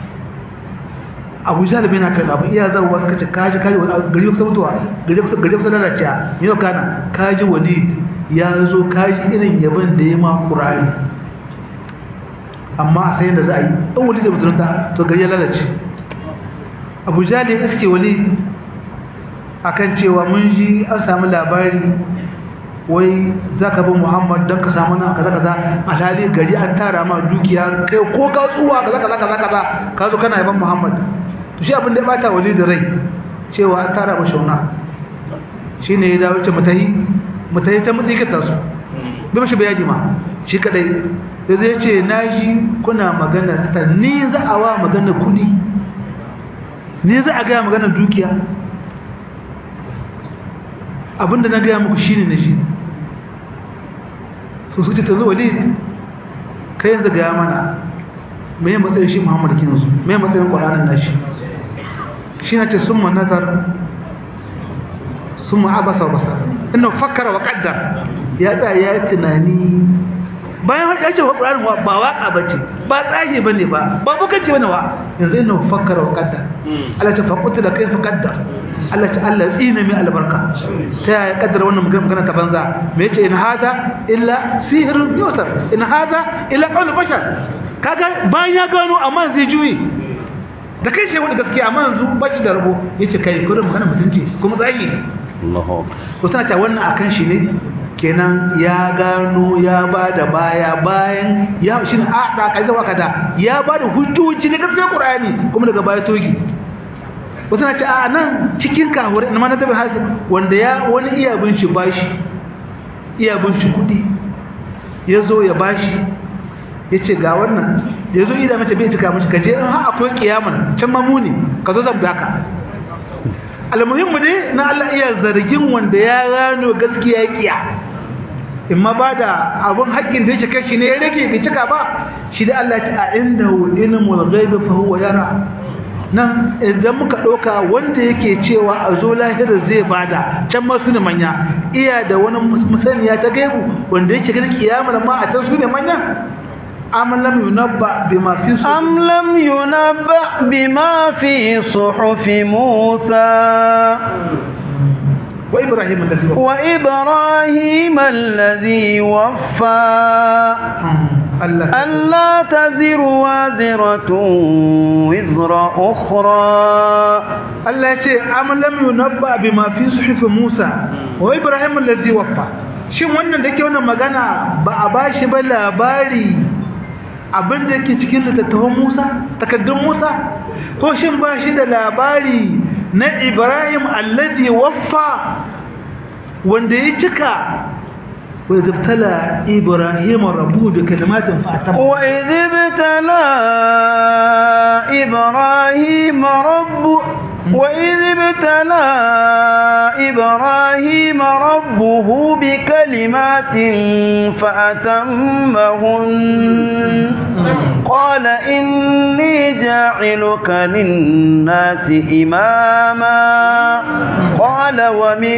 abu jalibai na kan abu iya zarwa suka ce kaji kaji wani gari kusa mutuwa gari kusa gari kusa lalacewa yau kana kaji wani ya zo kaji irin yabon da ya ma ƙurari amma a sayin da za a yi ɗan wali da musulunta to gari ya lalace abu jali ya iske wali akan cewa mun ji an samu labari wai za ka bin muhammad don ka samu na kaza kaza alhali gari an tara ma dukiya kai ko ka tsuwa kaza kaza kaza kaza ka zo kana yaban muhammad to shi abin da ya bata wali da rai cewa an tara ma shauna shi ne ya dawo ce mutahi mutahi ta mutsikitar su bai mashi bayani ma shi kadai da zai ce na shi kuna magana ta ni za a wa magana kudi ni za a gaya magana dukiya abinda na gaya muku shine na shi su suke ta zuwa lid kai yanzu gaya mana mai matsayin shi muhammadu kinsu mai matsayin ƙwaranin nashi shi na ce sun ma nazar sun ma abasa basa ina fakara wa ƙaddar ya tsaya ya tunani bayan ya ce wa ƙwaranin ba waƙa ba ce ba tsaye ba ne ba ba bukanci ba ne wa yanzu ina fakara wa ƙaddar Allah ce faƙutu da kai fa ƙaddar Allah ta Allah tsina mai albarka ta yaya kaddara wannan magana ta banza me yace in hada illa sihrun yusar in hada illa qawl bashar kaga bayan ya gano amma zai juyi da kai shi wani gaskiya amma yanzu ba shi da rabo yace kai kurin magana mutunci kuma zagi Allahu ko sana ta wannan akan shi ne kenan ya gano ya bada baya bayan ya shi ne a da kai zama kada ya bada hujjoji na gaskiya Qur'ani kuma daga baya togi wasu na ce a nan cikin kahurai na mana tabi hasi wanda ya wani iya bin shi bashi iya bin shi kudi ya zo ya bashi ya ce ga wannan ya zo ida mace bai cika mace kaje in har akwai kiyaman can mamuni ka zo zan baka almuhimmu dai na Allah iya zargin wanda ya gano gaskiya ya kiya in ma ba da abun haƙƙin da yake kai shi ne ya rage bai cika ba shi da Allah ta a inda ilmul ghaibi fa huwa yara nan idan muka ɗauka wanda yake cewa a zo lahirar zai bada can ma su ne manya iya da wani musaniya ta gaibu wanda yake ganin kiyamar ma a can su ne manya am lam yunabba bima fi su أم لم ينبأ بما في صحف موسى wa ibrahim allazi wa وإبراهيم الذي وفى Allah ألا تزر وازرة وزر أخرى Allah ya ce am lam yunabba bima fi suhuf Musa wa Ibrahim allazi waffa shin wannan da yake wannan magana ba a bashi ba labari abin da yake cikin littattafan Musa takaddun Musa ko shin ba shi da labari na Ibrahim allazi waffa wanda ya cika wa zabtala Ibrahim rabbuhu bi kalimatin fa atamma وإذ ابتلى إبراهيم ربه وإذ ابتلى إبراهيم ربه بكلمات فأتمهن قال إني جاعلك للناس إماما قال ومن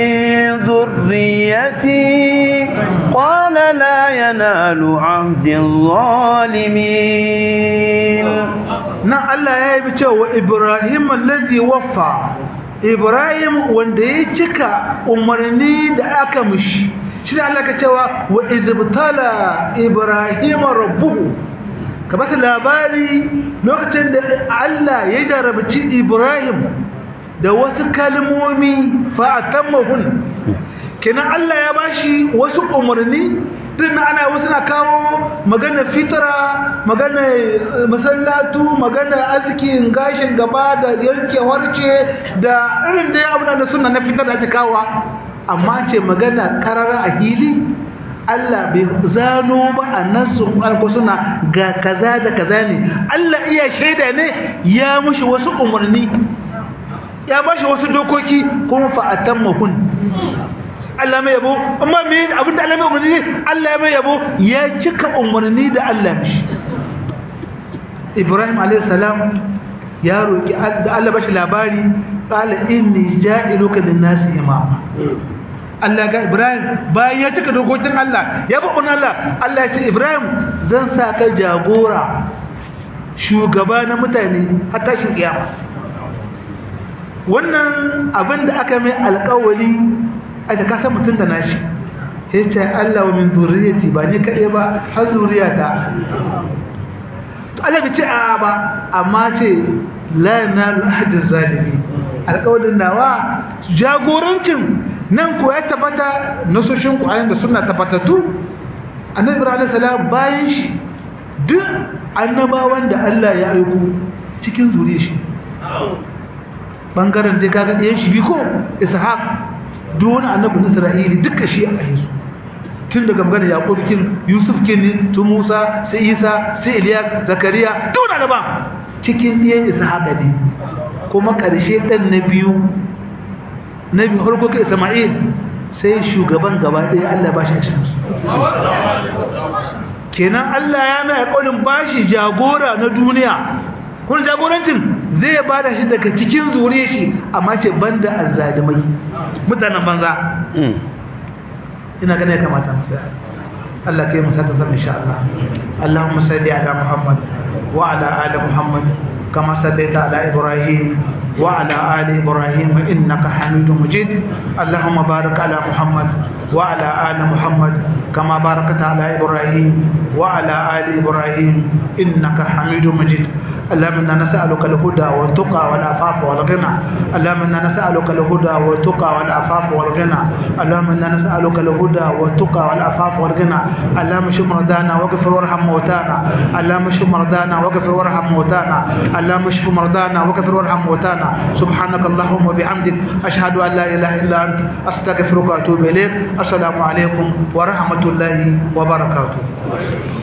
ذريتي قال لا ينال عهد الظالمين nan Allah ya yi cewa Ibrahim allazi waffa Ibrahim wanda ya cika umarni da aka mishi shi ne Allah ka cewa wa izbtala Ibrahim rabbuhu ka bata labari lokacin da Allah ya jarabci Ibrahim da wasu kalmomi fa atammahun kenan Allah ya bashi wasu umarni din ana wasu na kawo magana fitara magana masallatu magana azkin gashin gaba da yanke warce da irin da abu da sunna na fitar da ake kawo amma ce magana karara a hili Allah bai zano ba a nasu alko suna ga kaza da kaza ne Allah iya shaida ne ya mushi wasu umarni ya bashi wasu dokoki kuma fa atammahun Allah mai yabo amma me abinda Allah mai umarni Allah mai yabo ya cika umarni da Allah mishi Ibrahim alayhi salam ya roki da Allah bashi labari qala inni ja'iluka lin-nasi imama Allah ga Ibrahim bayan ya cika dokokin Allah ya bi Allah Allah ya ce Ibrahim zan sa ka jagora shugaba na mutane har tashin kiyama wannan abin da aka mai alƙawari a da kasa mutum da nashi ya ce Allah wa min zuriyati ba ni kaɗai ba har zuriyata to Allah bai ce a ba amma ce la yanalu ahadin zalimi alƙawarin nawa jagorancin nan ko ya tabbata nasoshin ƙwayan da suna tabbatattu annabi ibrahim salam bayan shi duk annabawan da Allah ya aiko cikin zuriyar shi bangaren dai kaga ɗayan shi bi ko ishaq duk wani annabin isra'ili duka shi a yesu tun daga maganar yaƙub kin yusuf kin ne tu musa sai isa sai iliya zakariya duk wani annaba cikin ɗiyan ishaq ne kuma ƙarshe ɗan na biyu na biyu harko ka isma'il sai shugaban gaba ɗaya allah ba shi a cikin su kenan allah ya mai alƙawarin bashi jagora na duniya kun jagorancin zai bada shi daga cikin zuriya shi amma ce banda azzalimai mutanen banza ina ganin ya kamata mu sai Allah kai mu sata zan insha Allah Allahumma salli ala Muhammad wa ala ali Muhammad kama sallaita ala Ibrahim wa ala ali Ibrahim innaka Hamidum Majid Allahumma barik ala Muhammad wa ala ali Muhammad kama barakta ala Ibrahim wa ala ali Ibrahim innaka Hamidum Majid اللهم انا نسالك الهدى والتقى والعفاف والغنى اللهم انا نسالك الهدى والتقى والعفاف والغنى اللهم انا نسالك الهدى والتقى والعفاف والغنى اللهم اشف مرضانا واغفر وارحم موتانا اللهم اشف مرضانا واغفر وارحم موتانا اللهم اشف مرضانا واغفر وارحم موتانا سبحانك اللهم وبحمدك اشهد ان لا اله الا انت استغفرك واتوب اليك السلام عليكم ورحمه الله وبركاته